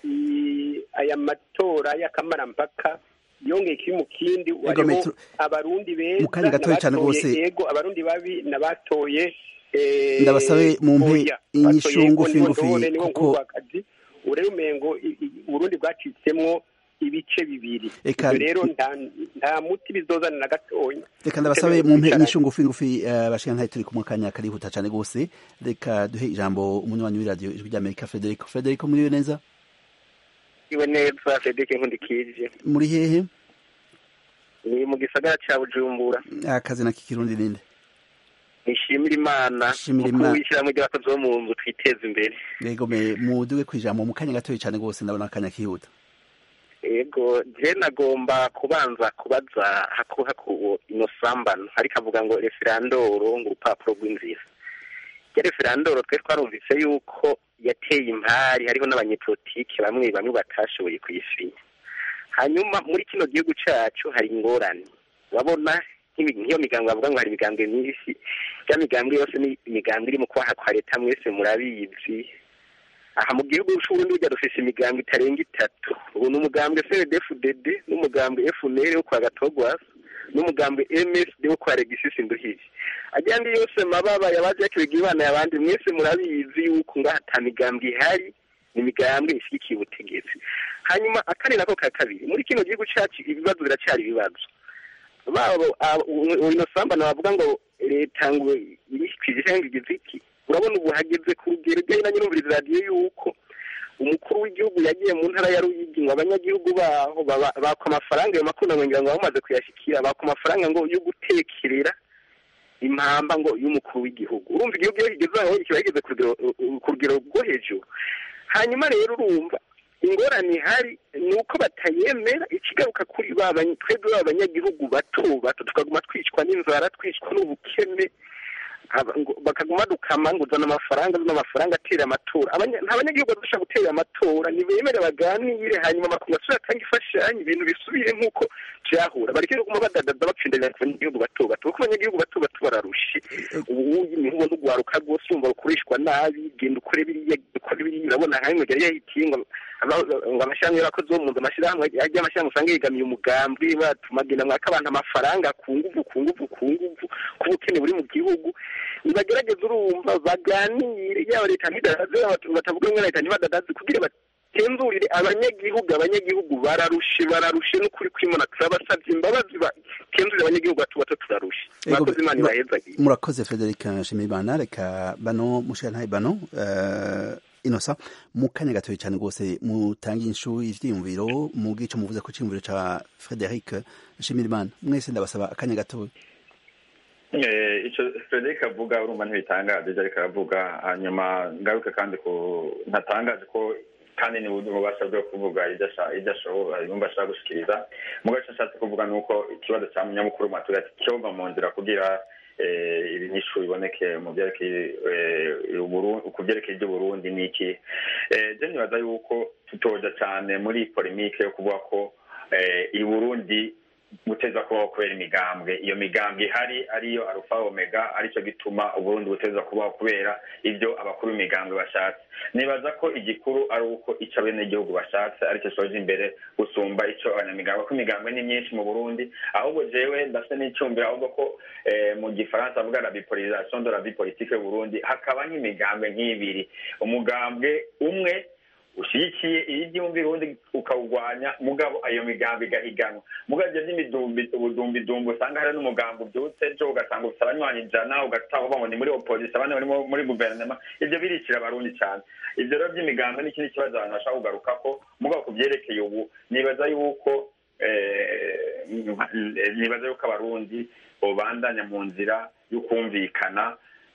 aya matora y'akamarampaka yongeye kiri mu kindi hariho abarundi beza n'abatoye yego abarundi babi n'abatoye ndabasabe mu mpe inyishu ngufi ngufi kuko akazi urebe umengo uburundi bwacitsemwo ibice bibiri ibyo rero nta muti bizozana na gatonya reka ndabasabe mu mpe inyishu ngufi ngufi bashika ntayo turi kumwe kanya karihuta cyane rwose reka duhe ijambo umunywanyi w'iradiyo ijwi ry'amerika frederico frederico muriwe neza iwe neza frederico nkundikije muri hehe ni mu gisagara ca bujumbura akazi na kikirundi ninde nishimira imana Shimira mukuru Imana. w'ishyirahamwe ry'abakozi bo mu nzu twiteza imbere yego me muduge kwijambo mu kanya gatoya cyane rwose ndabona akanya kihuta yego je nagomba kubanza kubaza haku haku ino sambano ariko avuga ngo referandoro ngo urupapuro rw'inzira ya referandoro twe twarumvise yuko yateye impari hariho n'abanyepolitike bamwe bamwe batashoboye kuyisinya hanyuma muri kino gihugu cacu hari ingorane urabona nk'ibi- nk'iyo migambo bavuga ngo hari imigambwe myinshi ya migambwe yose ni imigambwe iri mu kwaha kwa leta mwese murabizi aha mu gihugu c'uburundi burya dufise imigambo itarenga itatu ubu ni umugambwe cndfdd n'umugambwe fnr wo kwa gatogwasa n'umugambwe msd wo kwa regisisi nduhije ajyandi yose mababa yabaje yakibega ibana yabandi mwese murabizi yuko ngaha ata migambwe ihari ni imigambwe ishyigikiye ubutegetsi hanyuma akane nako ka kabiri muri kino gihugu cacu ibibazo biracyari ibibazo babo ino sambana bavuga ngo leta ngo irikwize cyangwa igize iki urabona ubu hageze ku rugero ujyanye na nyirumviriza radiyo yuko umukuru w'igihugu yagiye mu ntara ya ruyigi ngo abanyagihugu baho baba- bakwa amafaranga ayo makunda ngo ngira ngo bamaze kuyashyikira bakwa amafaranga ngo yo gutekerera impamba ngo y'umukuru w'igihugu urumva igihugu iyo kigeze aho kiba kigeze ku rugero- ku rugero rwo hejuru hanyuma rero urumva ingorane ihari ni uko batayemera ikigaruka kuri ba bany- twebwe ba banyagihugu bato bato tukaguma twicwa n'inzara twicwa n'ubukene aba- ngo- bakaguma dukama ngo uzana amafaranga uzana amafaranga atera amatora Abanya- nta banyagihugu badusha gutera amatora ntibemere baganire hanyuma makungu asubire atanga imfashanyo ibintu bisubire nk'uko byahura bareke kuguma badadaza bapfindanya ku banyagihugu bato bato kuko abanyagihugu bato bato bararushe ubu niho ubona ugwaruka rwose wumva rukoreshwa nabi genda ukore biriya ukore biriya urabona hamwe yari yahitiye ngo aba- ngo amashyirahamwe y'abakozi bo mu nzu amashyirahamwe ajya amashyirahamwe usanga yegamiye umugambi batuma agenda mwaka abantu amafaranga ku nguvu ku nguvu ku nguvu ku bukene buri mu gihugu nibagerageze urumva baganire yaba leta ntidadaze yaba batavuga ngo leta ntibadadaze kugira batenzurire abanyagihugu abanyagihugu bararushe bararushe n'ukuri kwimana turabasabye imbabazi batenzurire abanyagihugu bato bato turarushe Ego, murakoze imana mura- ibahezagiye murakoze frederic nshimiyimana reka bano mushirantahe bano uh, inosa mu kanya gatoya cyane rwose mutange inshu ivyiyumviro mu gico muvuze ko iciyumviro ca frederic nshimiyimana mwese ndabasaba akanya gatoya Eh, ico Frederic avuga urumva ntibitangaje ivyo ariko aravuga hanyuma ngaruke kandi ku ntatangaje ko kandi ni ububasha bwo kuvuga ibyo asha- ibyo ashobora yumva ashaka gushikiriza mugo ico ashatse kuvuga ni uko ikibazo ca munyamukuru mu baturage cyova mu nzira kugira eh, ibinyishu biboneke mu byerekeye eh, Uburu- ku byerekeye iby'uburundi ni iki Eh, je nibaza yuko tutoja cane muri polemike yo kuvuga ko eh, i burundi buteza kubaho kubera imigambwe iyo migambwe ihari ariyo arufa omega aricyo gituma uburundi buteza kubaho kubera ibyo abakuru b'imigambwe bashatse nibaza ko igikuru ari uko icyo abenegihugu bashatse aricyo soje imbere gusumba icyo abanyamigambwe kuko imigambwe ni myinshi mu burundi ahubwo jewe ndafite n'icyumviro ahubwo ko eh, mu gifaransa avuga la bipolarisation de la vie politique y'uburundi hakaba nk'imigambwe nk'ibiri umugambwe umwe ushyigikiye iyo ibyumvira ubundi ukawugwanya mugabo ayo migambi igahiganwa mugabo ibyo by'imidumbi ubudumbidumbi usanga hari n'umugambi ubyutse ejo ugasanga ufite abanywanyi ijana ugataha uvuga ngo ni muri opozisiyo abandi bari mu- muri guverinoma ibyo biricira abarundi cyane ibyo rero by'imigambi ni ikindi kibazo abantu bashaka kugaruka ko mugabo ku byerekeye ubu nibaza yuko eh, nibaza yuko abarundi bobandanya mu nzira yo kumvikana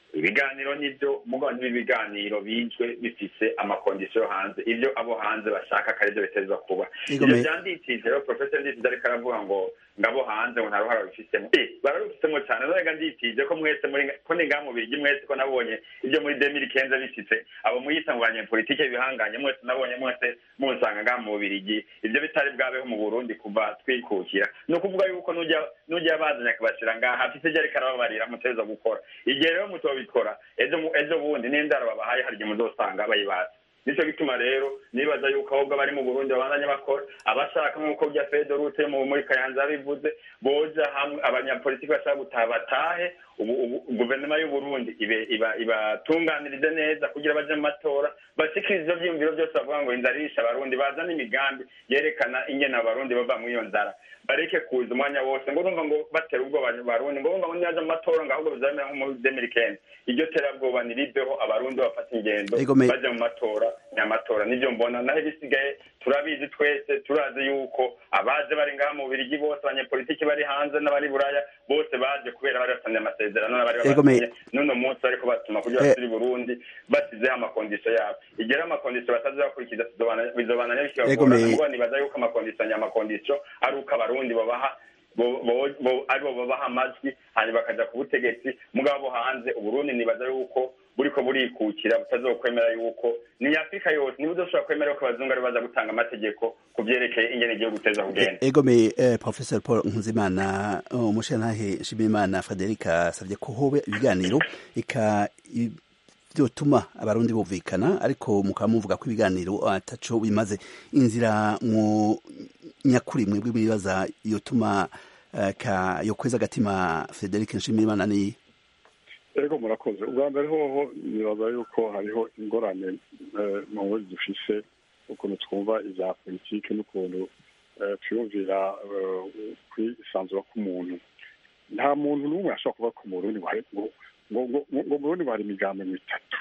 ibiganiro nibyo mugabo n'ibi biganiro bijwe bifise amakondisiyo yo hanze ibyo abo hanze bashaka akari byo bitezwa kuba ibyo byanditije rero professor nditije ariko aravuga ngo ngabo hanze ngo nta ruhara babifitemo barabifitemo cyane none nditije ko mwese muri ko ni ngaha mu birigi mwese ko nabonye ibyo muri demiri kenza bifite abo muyita mu banyepolitike bihanganye mwese nabonye mwese musanga ngaha mu birigi ibyo bitari bwabeho mu burundi kuva twikukira ni ukuvuga yuko n'ujya bazanye akabashyira ngaha afite ibyo ariko arababarira muteza gukora igihe rero mutobikora ejo bundi n'indaro babahaye hari igihe muzosanga bayibaza nicyo gituma rero nibaza yuko ahubwo bari mu burundi babandanya bakora abashaka nk'uko bya fedorute muri kayanza bivuze boja hamwe abanyapolitiki bashaka gutaha batahe ubu guverinoma y'uburundi ibatunganirize neza kugira baje mu matora bashikirize ivyo vyiyumviro byose bavuga ngo inzara irisha abarundi bazana imigambi yerekana ingene abarundi bava muri iyo nzara bareke kuza umwanya wose ngo urumva ngo batera ubwoba abarundi ngo urumva ngo niyaje mu matora ngo ahubwo bizamera nko muri demiri kenzi iryo terabwoba niriveho abarundi bafata ingendo baje mu matora ni amatora nivyo mbona naho ibisigaye turabizi twese turazi yuko abaje bari ngaha mu birigi bose abanyepolitiki bari hanze n'abari buraya bose baje kubera bari basanze amasezerano n'abari babasinye n'uno munsi bariko batuma kugira basubire i burundi basizeho amakondisiyo yabo igihe amakondisiyo batazi bakurikiza bizobananya bikibagorana mugo nibaza yuko amakondisiyo nyamakondisiyo ari uko abarundi babaha aribo babaha amajwi hanyuma bakaja ku butegetsi mugabo hanze uburundi nibaza yuko buriko burikukira butazokwemera yuko ni afurika yose niba udoshobora kwemera yuko abazungu ari baza gutanga amategeko ku vyerekeye ingene igihugu guteza kugenda egome eh, professor paul nkuzimana umushantahe nshimiyimana frederica asavye ko hobe ibiganiro ika vyotuma abarundi bumvikana ariko mukaba muvuga ko ibiganiro ataco bimaze inzira mu nyakuri mwebwe mwibaza yotuma uh, ka yokweza agatima frederic nshimiyimana ni ego murakoze ubwa mbere hoho nibaza yuko hariho ingorane mu buryo dufise ukuntu twumva ibya politiki n'ukuntu twiyumvira kwisanzura k'umuntu nta muntu n'umwe ashobora kuva ku murundi ngo ngo ngo murundi ngo hari imigambi mitatu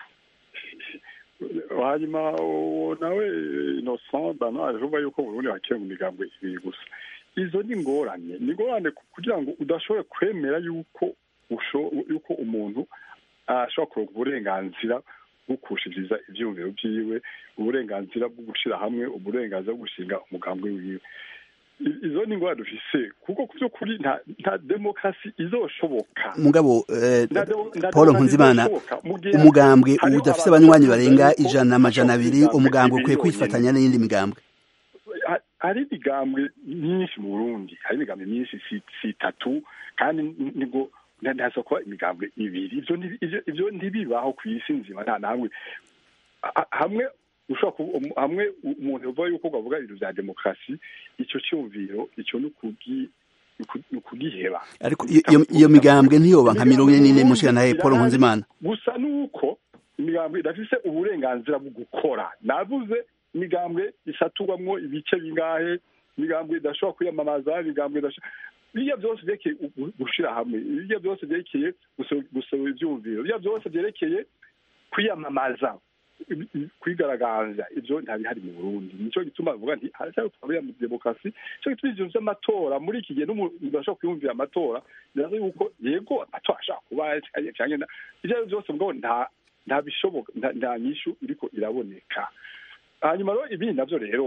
hanyuma nawe innocent bano aravuga yuko burundi hakiri mu migambi ibiri gusa izo ni ingorane ni ingorane kugira ngo udashobore kwemera yuko yuko umuntu ashobora kuronka uburenganzira bwo kushiriza ivyumviro vyiwe uburenganzira bwo gushira hamwe uburenganzira bwo gushinga umugambi wiwe izo ni ingwara dufise kuko ku by'ukuri nta demokarasi izoshoboka mugabo paul nkunzimana umugambwe udafise abanywanyi barenga ijana amajana abiri umugambwe ukwiye kwifatanya n'iyindi migambwe hari imigambwe myinshi mu burundi hari imigambwe myinshi si itatu kandi nibwo ntaza kuba imigambwe ibiri ivyo ntibibaho ku isi nzima nta namwe hamwe ushobora hamwe umuntu uvuga yuko bavuga ibintu vya demokarasi ico cyumviro ico ni ukugiheba ariko iyo migambwe ntiyoba nka mirongo ine n'ine mushikanahe paul nkunzimana gusa nuko imigambwe idafise uburenganzira bwo gukora navuze imigambwe isaturwamwo ibice bingahe imigambwe idashobora kwiyamamaza imigambwe idashobora biriya byose byerekeye gushira hamwe biriya byose byerekeye gusaba ivyumviro biriya byose byerekeye kwiyamamaza kwigaragaza ivyo ntabihari mu burundi nico gituma bavuga nti haracyari twabira mu demokarasi nico gituma ivyo vy'amatora muri iki gihe n'umuntu ashobora kwiyumvira amatora biraza yuko yego amatora ashobora kuba canke ivyo ari vyose mugabo nta nta bishoboka nta nyishu iriko iraboneka hanyuma rero ibindi navyo rero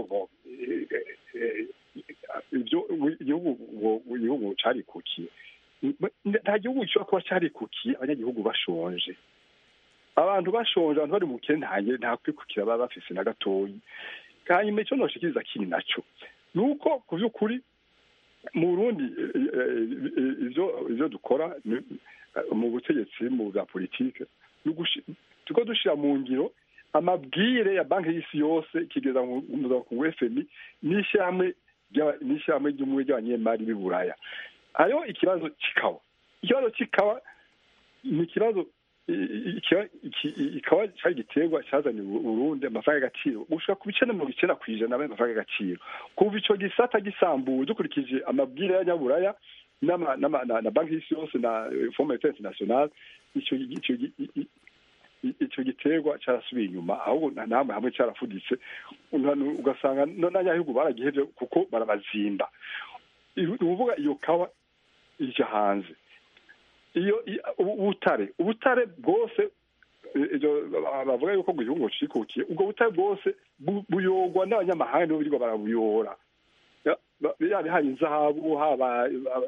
ivyo igihugu igihugu carikukiye nta gihugu gishobora kuba carikukiye abanyagihugu bashonje abantu bashonje abantu bari mu bukene ntange nta kwikukira baba bafise na gatoyi hanyuma icyo noshikiriza kiri naco ni uko ku by'ukuri mu burundi ivyo ivyo dukora mu butegetsi mu bwa politike turiko dushira mu ngiro amabwire ya banki y'isi yose kigeza ku fmi n'ishyirahamwe n'ishyirahamwe ry'umwe ry'abanyemari b'i buraya hariho ikibazo kikawa ikibazo kikawa ni ikibazo ikaba cyari igiterwa cyazaniye uburundi amafaranga y'agaciro gushika ku bice na mirongo icyenda ku ijana y'amafaranga y'agaciro kuva ico gisata gisambuwe dukurikije amabwire y'abanyaburaya na banki y'isi yose na fond monetaire international ico giterwa carasubiye inyuma ahubwo namwe hamwe carafuditse ugasanga n'abanyagihugu baragihevye kuko barabazimba ni ukuvuga iyo kawa ija hanze iyo ubutare ubutare bwose bavuga yuko ngo igihugu cikukiye ubwo butare bwose buyorwa n'abanyamahanga nibo birirwa barabuyora yaba hari inzahabu haba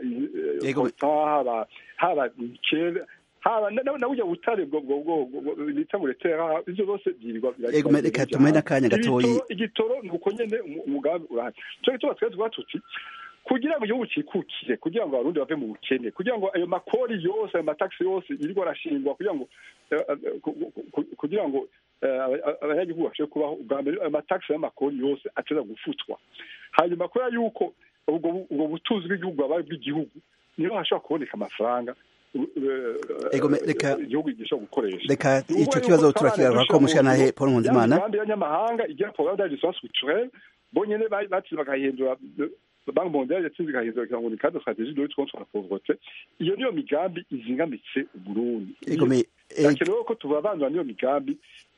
haba haba kera haba na burya butare bwo bwo bita buretera ibyo byose byirirwa reka tumenye akanya gatoyi igitoro ni uko nyene umugambi urahari cyo gituma twese tuba tuti kugira ngo igihugu cikukire kugira ngo abarundi bave mu bukene kugira ngo ayo makori yose ayo mataxi yose yirirwa arashingwa kugira ngo kugira ngo abanyagihugu bashobore kubaho ubwa mbere ayo mataxi y'amakori yose ateza gufutwa hanyuma kubera yuko ubwo butunzi bw'igihugu bwabaye bw'igihugu niho hashobora kuboneka amafaranga igihugu gishobora gukoresha reka icyo kibazo turakigaruka ko mushanahe paul nkunzimana imigambi y'abanyamahanga igira programme d'ajustement structurel bonyene batse bakahindura banki mondiale yatsinze igahindura kugira ngo ni cadre stratégie de lutte contre la pauvreté iyo niyo migambi izingamitse uburundi hakenewe ko tubabandura niyo migambi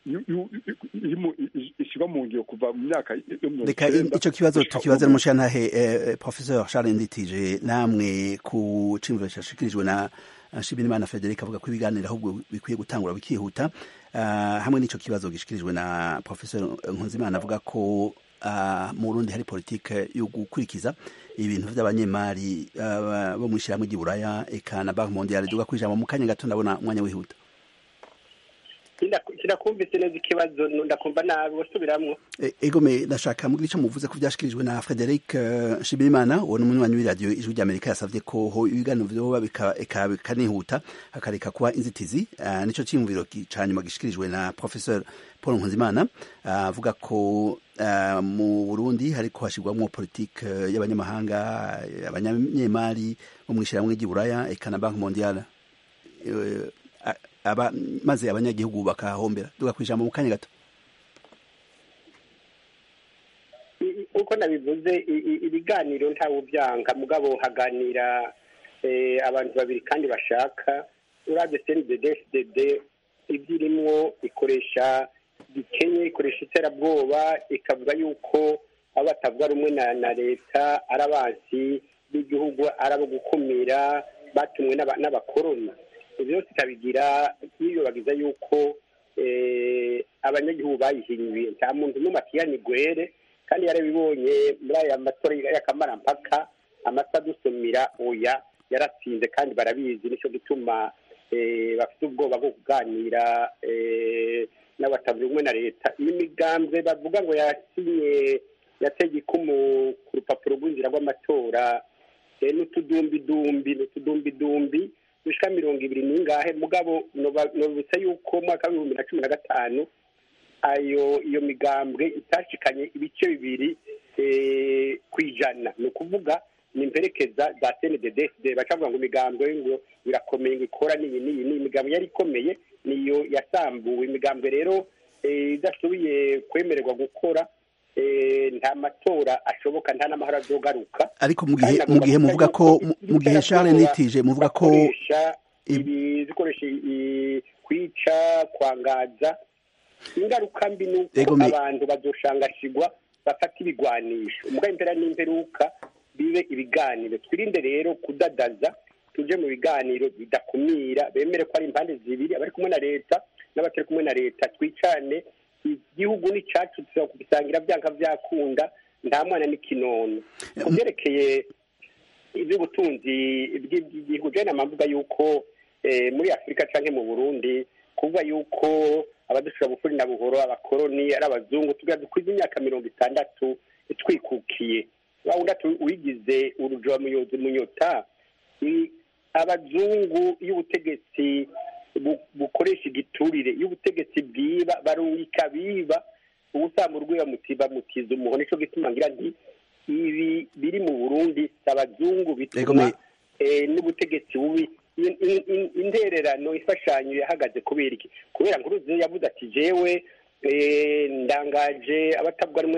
ishyirwa mu ngiro kuva mu myaka reka icyo kibazo tukibaza n'umushantahe professeur charles nditije namwe ku cimviro cyashikirijwe na Nshimirimana Frederic avuga ko ibiganiro ahubwo bikwiye gutangura bikihuta hamwe n'ico kibazo gishikirijwe na professeur Nkunzimana avuga ko mu Burundi hari politike yo gukurikiza ibintu vy'abanyemari bo mu ishyirahamwe ry'iburaya eka na banki mondiale duga kwijambo mu kanya gato ndabona umwanya wihuta kirakumvise neza ikibazo ndakumva nabi wasubiramwo egome ndashaka mugira ico muvuze ko vyashikirijwe na Frederic Nshimirimana uwo ni umunywanyi w'iradiyo ijwi ry'Amerika yasavye ko ho ibiganiro vyoba bikanihuta hakareka kuba inzitizi nico ciyumviro ca nyuma gishikirijwe na Professeur Paul Nkunzimana avuga ko mu Burundi hariko hashirwamwo politike y'abanyamahanga abanyemari bo mw'ishirahamwe ry'iburaya eka na Banki mondiale aba maze abanyagihugu bakahombera duga kwijambo mu kanya gato uko nabivuze ibiganiro ntawe ubyanga mugabo haganira abantu babiri kandi bashaka urabye cnddd ibyo irimwo ikoresha gikenye ikoresha iterabwoba ikavuga yuko abo batavuga rumwe na leta ari abansi b'igihugu ari abo gukumira batumwe n'abakoroni byose ikabigira yiyobagiza yuko abanyagihugu bayihinyuye nta muntu n'umwe akiyani gwere kandi yarabibonye muri aya matora y'akamarampaka amata dusumira oya yaratsinze kandi barabizi nicyo gituma bafite ubwoba bwo kuganira n'abatavuga rumwe na leta n'imigambwe bavuga ngo yasinye yatege ikumu ku rupapuro rw'inzira rw'amatora n'utudumbidumbi n'utudumbidumbi dushika mirongo ibiri n'ingahe mugabo nobutse yuko mwaka w'ibihumbi na cumi na gatanu ayo iyo migambwe itashikanye ibice bibiri ku ijana ni ukuvuga ni imperekeza za cnddd bacavuga ngo imigambwe ngo birakomeye ngo ikora n'iyi n'iyi ni imigambwe yari ikomeye niyo yasambuwe imigambwe rero idasubiye kwemererwa gukora nta matora ashoboka nta n'amahoro azogaruka ariko mu gihe mu gihe muvuga ko mu gihe Charles nitije muvuga ko zikoresha kwica kwangaza ingaruka mbi ni uko abantu bazoshangashigwa bafata ibigwanisho umugabo impera n'imperuka bibe ibiganiro twirinde rero kudadaza tuje mu biganiro bidakumira bemere ko ari impande zibiri abari kumwe na leta n'abatari kumwe na leta twicane igihugu ni cyacu tuzakugisangira byanga byakunda nta mwana n'ikinono ku byerekeye iby'ubutunzi bw'igihugu jena mpamvuga yuko muri afurika cyangwa mu burundi kuvuga yuko abadushira bufuri na buhoro abakoroni ari abazungu tugira dukwiza imyaka mirongo itandatu twikukiye wawundi wigize urujoba muyozi munyota abazungu y'ubutegetsi bukoresha igiturire iyo ubutegetsi bwiba barungika biba ubusanga urwego bamutiza umuhono nicyo gituma ngira nti ibi biri mu burundi si abazungu bituma n'ubutegetsi bubi intererano imfashanyo yahagaze kubera iki kubera ngo uruzi yavuze ati jewe ndangaje abatavuga rumwe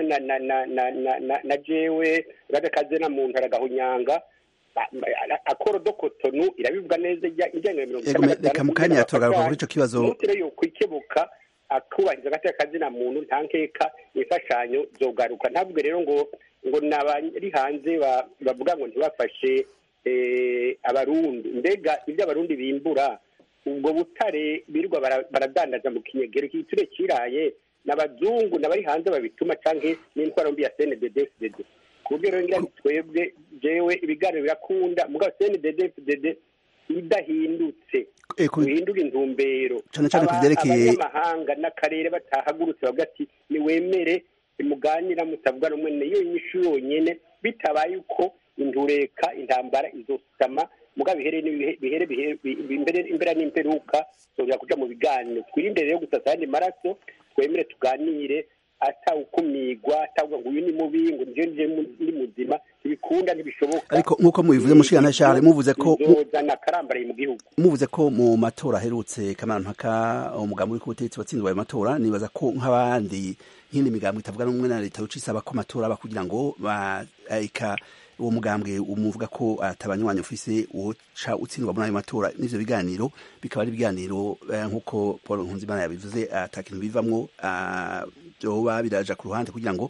na jewe urabekaze na muntu aragahunyanga akorodokotonu irabivuga neza ijyanye na mirongo itanu na gatanu mu kanya turagaruka kuri icyo kibazo umutire yo kwikebuka akubahiriza agateka kazina muntu nta nkeka imfashanyo zogaruka ntabwo rero ngo ngo nabari hanze bavuga ngo ntibafashe abarundi mbega ibyo abarundi bimbura ubwo butare birirwa baradandaza mu kinyegero igiture kiraye n'abazungu n'abari hanze babituma cyangwa n'intwaro mbi ya cndddfdd ku buryo rero ngira twebwe jewe ibiganiro birakunda mugabo cndddfdd idahindutse uhindura intumbero abanyamahanga n'akarere batahagurutse bavuga ati niwemere muganira mutavuga rumwe niyo nyishu yonyine bitabaye uko indureka intambara izosama mugabo bihere bihere imbere n'imperuka tuzongera kuja mu biganiro twirinde rero gusasa ayandi maraso twemere tuganire atawukumigwa atavuga ngo uyu ni mubi ngo nje nje ndi muzima ntibikunda ntibishoboka ariko nk'uko mubivuze mushikana Charles muvuze ko bizozana karambaraye mu gihugu muvuze ko mu matora aherutse kamarampaka umugambi uri ku butegetsi watsinzwe ayo matora nibaza ko nk'abandi nk'indi migambo itavuga n'umwe na leta yoca isaba ko amatora aba kugira ngo ika uwo mugambwe umuvuga ko atabanywanyi ufise uca utsindwa muri ayo matora n'ivyo biganiro bikaba ari ibiganiro nk'uko Paul Nkunzimana yabivuze ata kintu bivamwo vyoba biraja ku ruhande kugira ngo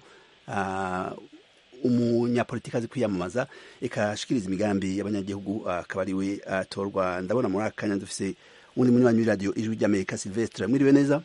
umunyapolitiki azi kwiyamamaza ikashikiriza imigambi y'abanyagihugu akaba ariwe atorwa ndabona muri aka kanya dufise undi munywanyi w'iradiyo ijwi ry'amerika silvestre mwiriwe neza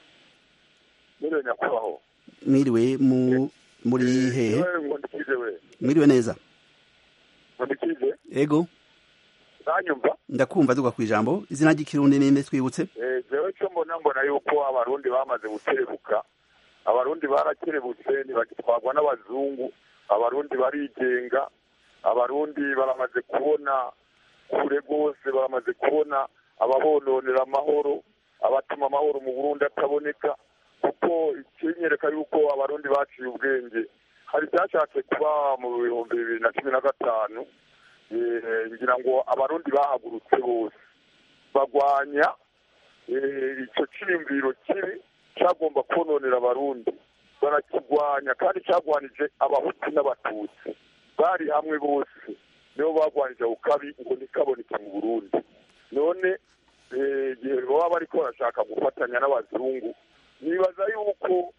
mwiriwe nyakwaho mwiriwe mu muri hehe mwiriwe neza mundikije ego nanyumva ndakumva duga ku ijambo izina ry'ikirundi ninde twibutse jewe cyo mbona mbona yuko abarundi bamaze gukerebuka abarundi barakerebutse ntibagitwarwa n'abazungu abarundi barigenga abarundi baramaze kubona kure rwose baramaze kubona ababononera amahoro abatuma amahoro mu burundi ataboneka kuko ikinyereka yuko abarundi baciye ubwenge hari icyashatse kuba mu bihumbi bibiri na cumi na gatanu ngira ngo abarundi bahagurutse bose bagwanya icyo cyiyumviro kibi cyagomba kononera abarundi barakigwanya kandi cyagwanije abahutu n'abatutsi bari hamwe bose nibo bagwanije ako kabi ngo ntikaboneke mu burundi none igihe baba bariko barashaka gufatanya n'abazungu nibaza yuko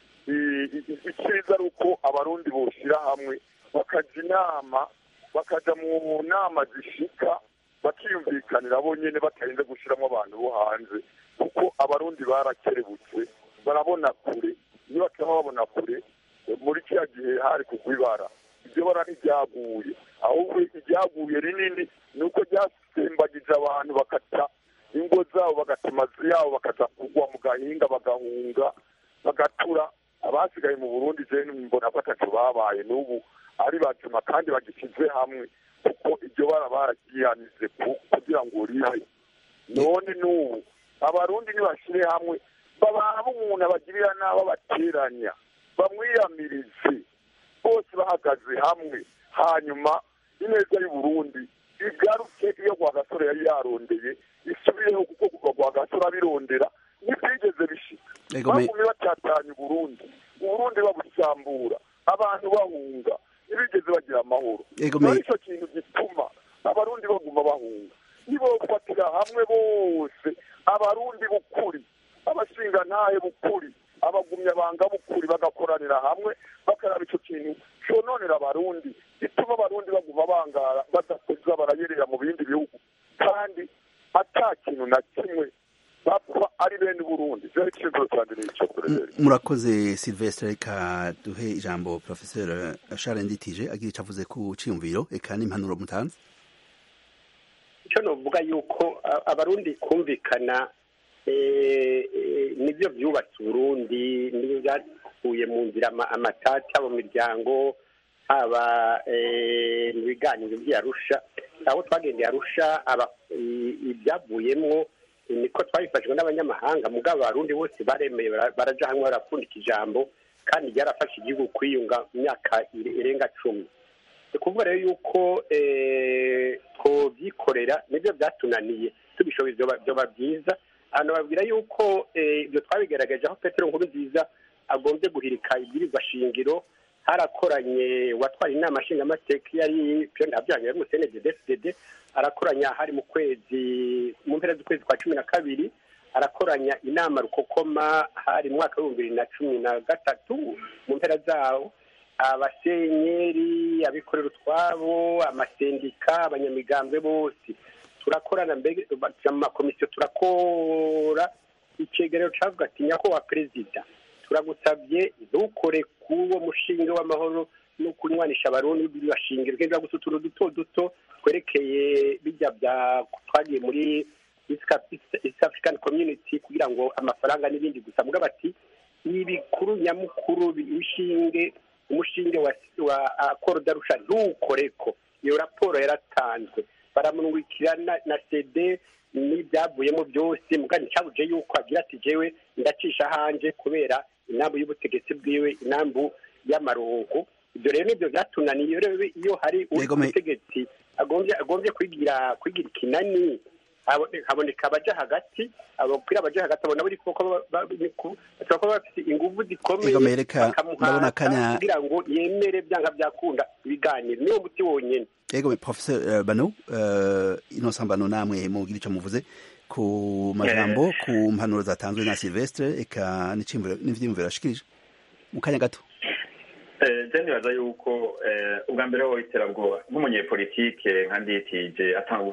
icyiza ari uko abarundi boshyira hamwe bakajya inama bakaja mu nama zishika bakiyumvikanira bonyene batarinze gushiramo abantu bo hanze kuko abarundi barakerebutse barabona kure iyo bataba babona kure muri kiriya gihe hari kugwa ibara iryo bara ntiryaguye ahubwo iryaguye rinini ni uko ryasembagije abantu bakata ingo zabo bagata amazu yabo bakaza kugwa mu gahinga bagahunga bagatura abasigaye mu burundi je mbona ko ataco babaye n'ubu ari bazima kandi bagishyize hamwe kuko iryo bara baragiyanize kugira ngo ribe none n'ubu abarundi ntibashyire hamwe bababa umuntu abagirira n'abo bateranya bamwiyamirize bose bahagaze hamwe hanyuma ineza y'uburundi igaruke iyo rwagasore yari yarondeye isubireho kuko kuva rwagasore abirondera ntibyigeze bishika bagumye batatanya uburundi uburundi babusambura abantu bahunga ntibigeze bagira amahoro icyo kintu gituma abarundi baguma bahunga nibo bafatira hamwe bose abarundi b'ukuri abashingantahe b'ukuri abagumya banga b'ukuri bagakoranira hamwe bakaraba icyo kintu cyononera abarundi gituma abarundi baguma bangara badakoza barayerera mu bindi bihugu kandi ata kintu na kimwe bapfa ari bene burundi byari ikibazo cyane n'icyo murakoze silvestre reka duhe ijambo professeur charles nditije agira icyo avuze ku ciyumviro eka n'impanuro mutanze icyo novuga yuko abarundi kumvikana nibyo byubatse uburundi nibyo byakuye mu nzira amatata mu miryango haba mu biganiro by'arusha aho twagendeye arusha ibyavuyemo niko twabifashijwe n'abanyamahanga mugabo abarundi bose baremeye baraja hamwe barapfundika ijambo kandi ryarafashe igihugu kwiyunga mu myaka irenga cumi ni kuvuga rero yuko twobyikorera nibyo byatunaniye tubishoboye byoba byiza ahantu babwira yuko ibyo twabigaragaje aho petero nkuru nziza agombye guhirika ibwirizwa shingiro harakoranye watwara inama nshingamateka yari piyoni habyaga yari musene dedefudede arakoranya hari mu kwezi mu mpera z'ukwezi kwa cumi na kabiri arakoranya inama rukokoma hari mu mwaka w'ibihumbi bibiri na cumi na gatatu mu mpera zawo abasenyeri abikorera utwabo amasendika abanyamigambwe bose turakorana mbega mu makomisiyo turakora icegeranyo cavuga ati nyakubahwa perezida turagusabye ntukore k'uwo mushinga w'amahoro no kunywanisha abarundi bibashingire ugenda gusa utuntu duto duto twerekeye bijya bya twagiye muri east african community kugira ngo amafaranga n'ibindi gusa mugabo ati ibikuru nyamukuru bishinge umushinge wa wa akoro darusha ntukoreko iyo raporo yaratanzwe baramurungikira na, na cd n'ibyavuyemo byose mugani cyabuje yuko agira ati jewe ndacisha hanje kubera inambu y'ubutegetsi bwiwe inambu y'amarongo ibyo rero nibyo byatunaniye rero iyo hari ubutegetsi agombye agombye kwigira kwigira ikinani haboneka abaja hagati abapira abaja hagati abona buri kuko bashobora kuba bafite ingufu zikomeye bakamuhata kugira ngo yemere byanga byakunda ibiganiro niwo muti wonyene ego professeur bano uh, innocent bano namwe mugira ico muvuze ku majambo ku mpanuro zatanzwe na Silvestre eka n'ivyiyumviro yashikirije mu kanya gato je nibaza yuko ubwa mbere ho iterabwoba nk'umunyepolitike nka nditije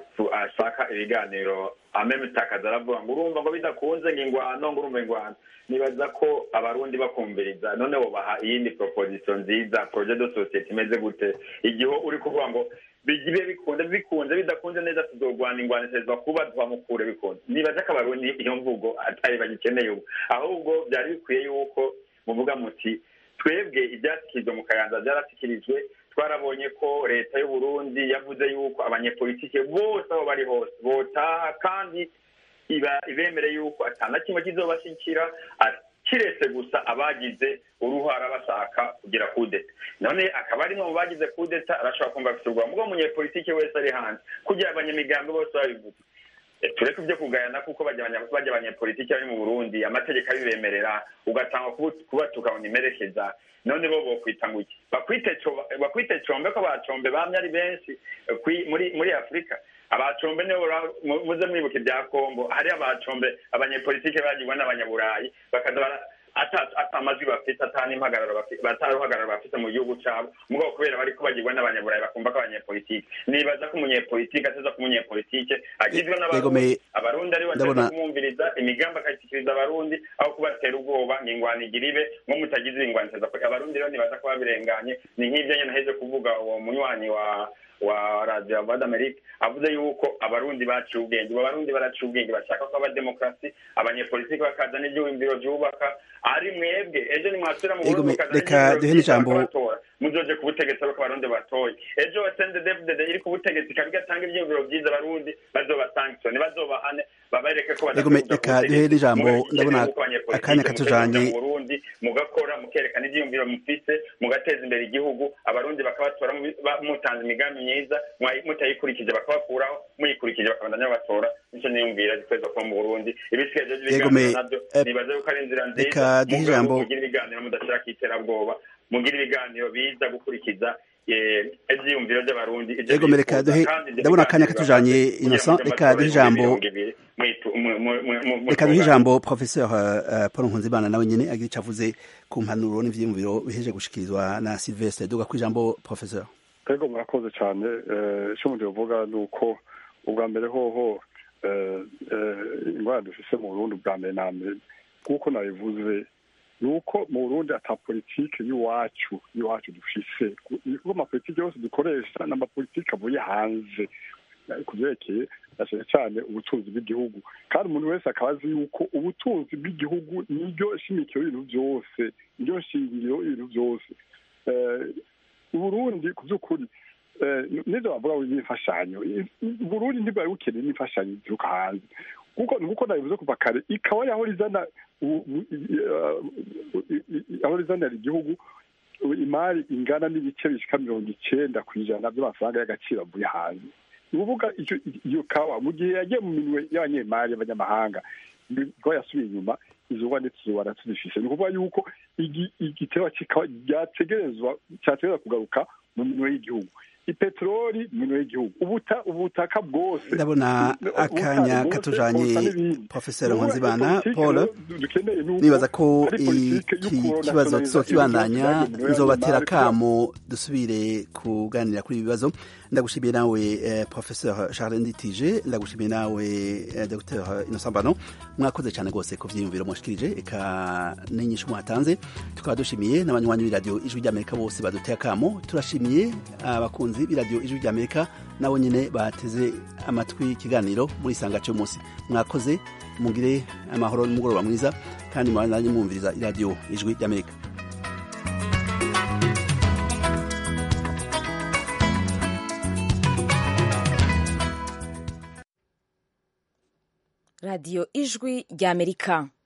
ashaka ibiganiro amemutakaza aravuga ngo urumva ngo bidakunze ngo ingwano ngo urumva ingwano nibaza ko abarundi bakumviriza none wobaha iyindi proposition nziza projet de societe imeze gute igihe uri kuvuga ngo bigibe bikunze bikunze bidakunze neza tuzogwana ingwano itezwa kuba twamukure bikunze nibaza ko abarundi iyo mvugo atari bagikeneye ubu ahubwo byari bikwiye yuko muvuga muti twebwe ibyashyikirijwe mu kayanza byarashyikirijwe twarabonye ko leta y'u Burundi yavuze yuko abanyepolitike bose aho bari hose botaha kandi iba ibemere yuko atana kimwe kizobashyikira kiretse gusa abagize uruhara bashaka kugira kudeta none akaba ari mu bagize kudeta arashobora kumva afite urwamo ubwo umunyepolitike wese ari hanze kugira abanyamigambi bose babivuze tureke ibyo kugayana kuko bajya abanyepolitiki bari mu burundi amategeko abibemerera ugatanga kubatuka ngo nimerekeza none bo bokwita ngo iki bakwite combe ko abacombe bamye ari benshi muri muri afurika abacombe nibo muze mwibuka ibya kongo hari abacombe abanyepolitike bagirwa n'abanyaburayi bakaza ata amajwi bafite ata n'impagararo bataruhagararo bafite mu gihugu cyabo mugabo kubera bariko bagirwa n'abanyaburayi bakumva ko abanyepolitike nibaza ko umunyepolitike ateza ko umunyepolitike agizwe n'abarundi abarundi ari bateza kumwumviriza imigambi akayishyikiriza abarundi aho kubatera ubwoba ngo ingwano igira ibe ngo mutagize ingwano iteza abarundi rero nibaza ko babirenganye ni nk'ibyo nyine naheze kuvuga uwo munywanyi wa wa radio voix d'amerique avuze yuko abarundi baciye ubwenge ubu abarundi baraciye ubwenge bashaka ko abademokarasi abanyepolitiki bakaza n'ibyumviro byubaka ari mwebwe ejo nimwasubira mu burundi reka duhe n'ijambo muzoje ku butegetsi ariko abarundi batoye ejo sndfdd iri ku butegetsi ikaba igatanga ibyiyumviro byiza abarundi bazobasankisione bazobahane babereke ko reka duhe n'ijambo ndabona akanya katujanye mu burundi mugakora mukerekana ibyiyumviro mufise mugateza imbere igihugu abarundi bakabatora mutanze imigambi myiza mutayikurikije bakabakuraho muyikurikije bakabandanya babatora nico niyumvira gikweza kuba mu burundi ibisigaye vyo by'ibiganiro navyo nibaza yuko ari inzira nziza mugabo mugira ibiganiro mudashirako iterabwoba mugira ibiganiro biza gukurikiza ivyiyumviro vy'abarundi ego reka duhe ndabona akanya katujanye innocent reka duhe ijambo reka duhe ijambo professeur paul nkunzimana nawe nyene agira ico avuze ku mpanuro n'ivyiyumviro biheje gushikirizwa na silvestre duga ku ijambo professeur ego murakoze cyane icyo umuntu yavuga ni uko ubwa mbere hoho ingwara dufise mu burundi ubwa mbere na mbere nk'uko nabivuze ni uko mu burundi ata politike y'iwacu y'iwacu dufise kuko amapolitike yose dukoresha ni amapolitike avuye hanze ku byerekeye cyane cyane ubutunzi bw'igihugu kandi umuntu wese akaba azi yuko ubutunzi bw'igihugu niryo shimikiro y'ibintu byose niryo shingiro y'ibintu byose uburundi ku by'ukuri nibyo bavuga ngo n'imfashanyo uburundi ntibwari bukeneye n'imfashanyo zituruka hanze kuko nkuko nabivuze kuva kare ikaba yahora izana yahora izanira igihugu imari ingana n'ibice bishika mirongo icenda ku ijana by'amafaranga y'agaciro avuye hanze ni ukuvuga iyo kawa mu gihe yagiye mu minwe y'abanyemari y'abanyamahanga ko yasubiye inyuma izo ngwa ndetse izo tuzifise ni ukuvuga yuko igiterwa kikaba cyategerezwa cyategerezwa kugaruka mu minwe y'igihugu ipeteroli minwe y'igihugu ubuta ubutaka bwose ndabona akanya katujanye professeur nkunzibana paul nibaza ko iki kibazo tuzokibandanya nzobatera kamo dusubire kuganira kuri ibi bibazo ndagushimiye nawe eh, professeur charles nditije ndagushimiye nawe eh, dr innocent bano mwakoze cyane rwose ku vyiyumviro mwashikirije eka n'inyishu mwatanze tukaba dushimiye n'abanywanyi b'iradiyo ijwi ry'amerika bose baduteye akamo turashimiye abakunzi b'iradiyo ijwi ry'amerika nabo nyine bateze amatwi ikiganiro muri isanga cy'umunsi mwakoze mugire amahoro n'umugoroba mwiza kandi mubandanye mwumviriza iradiyo ijwi ry'amerika radiyo ijwi ry'amerika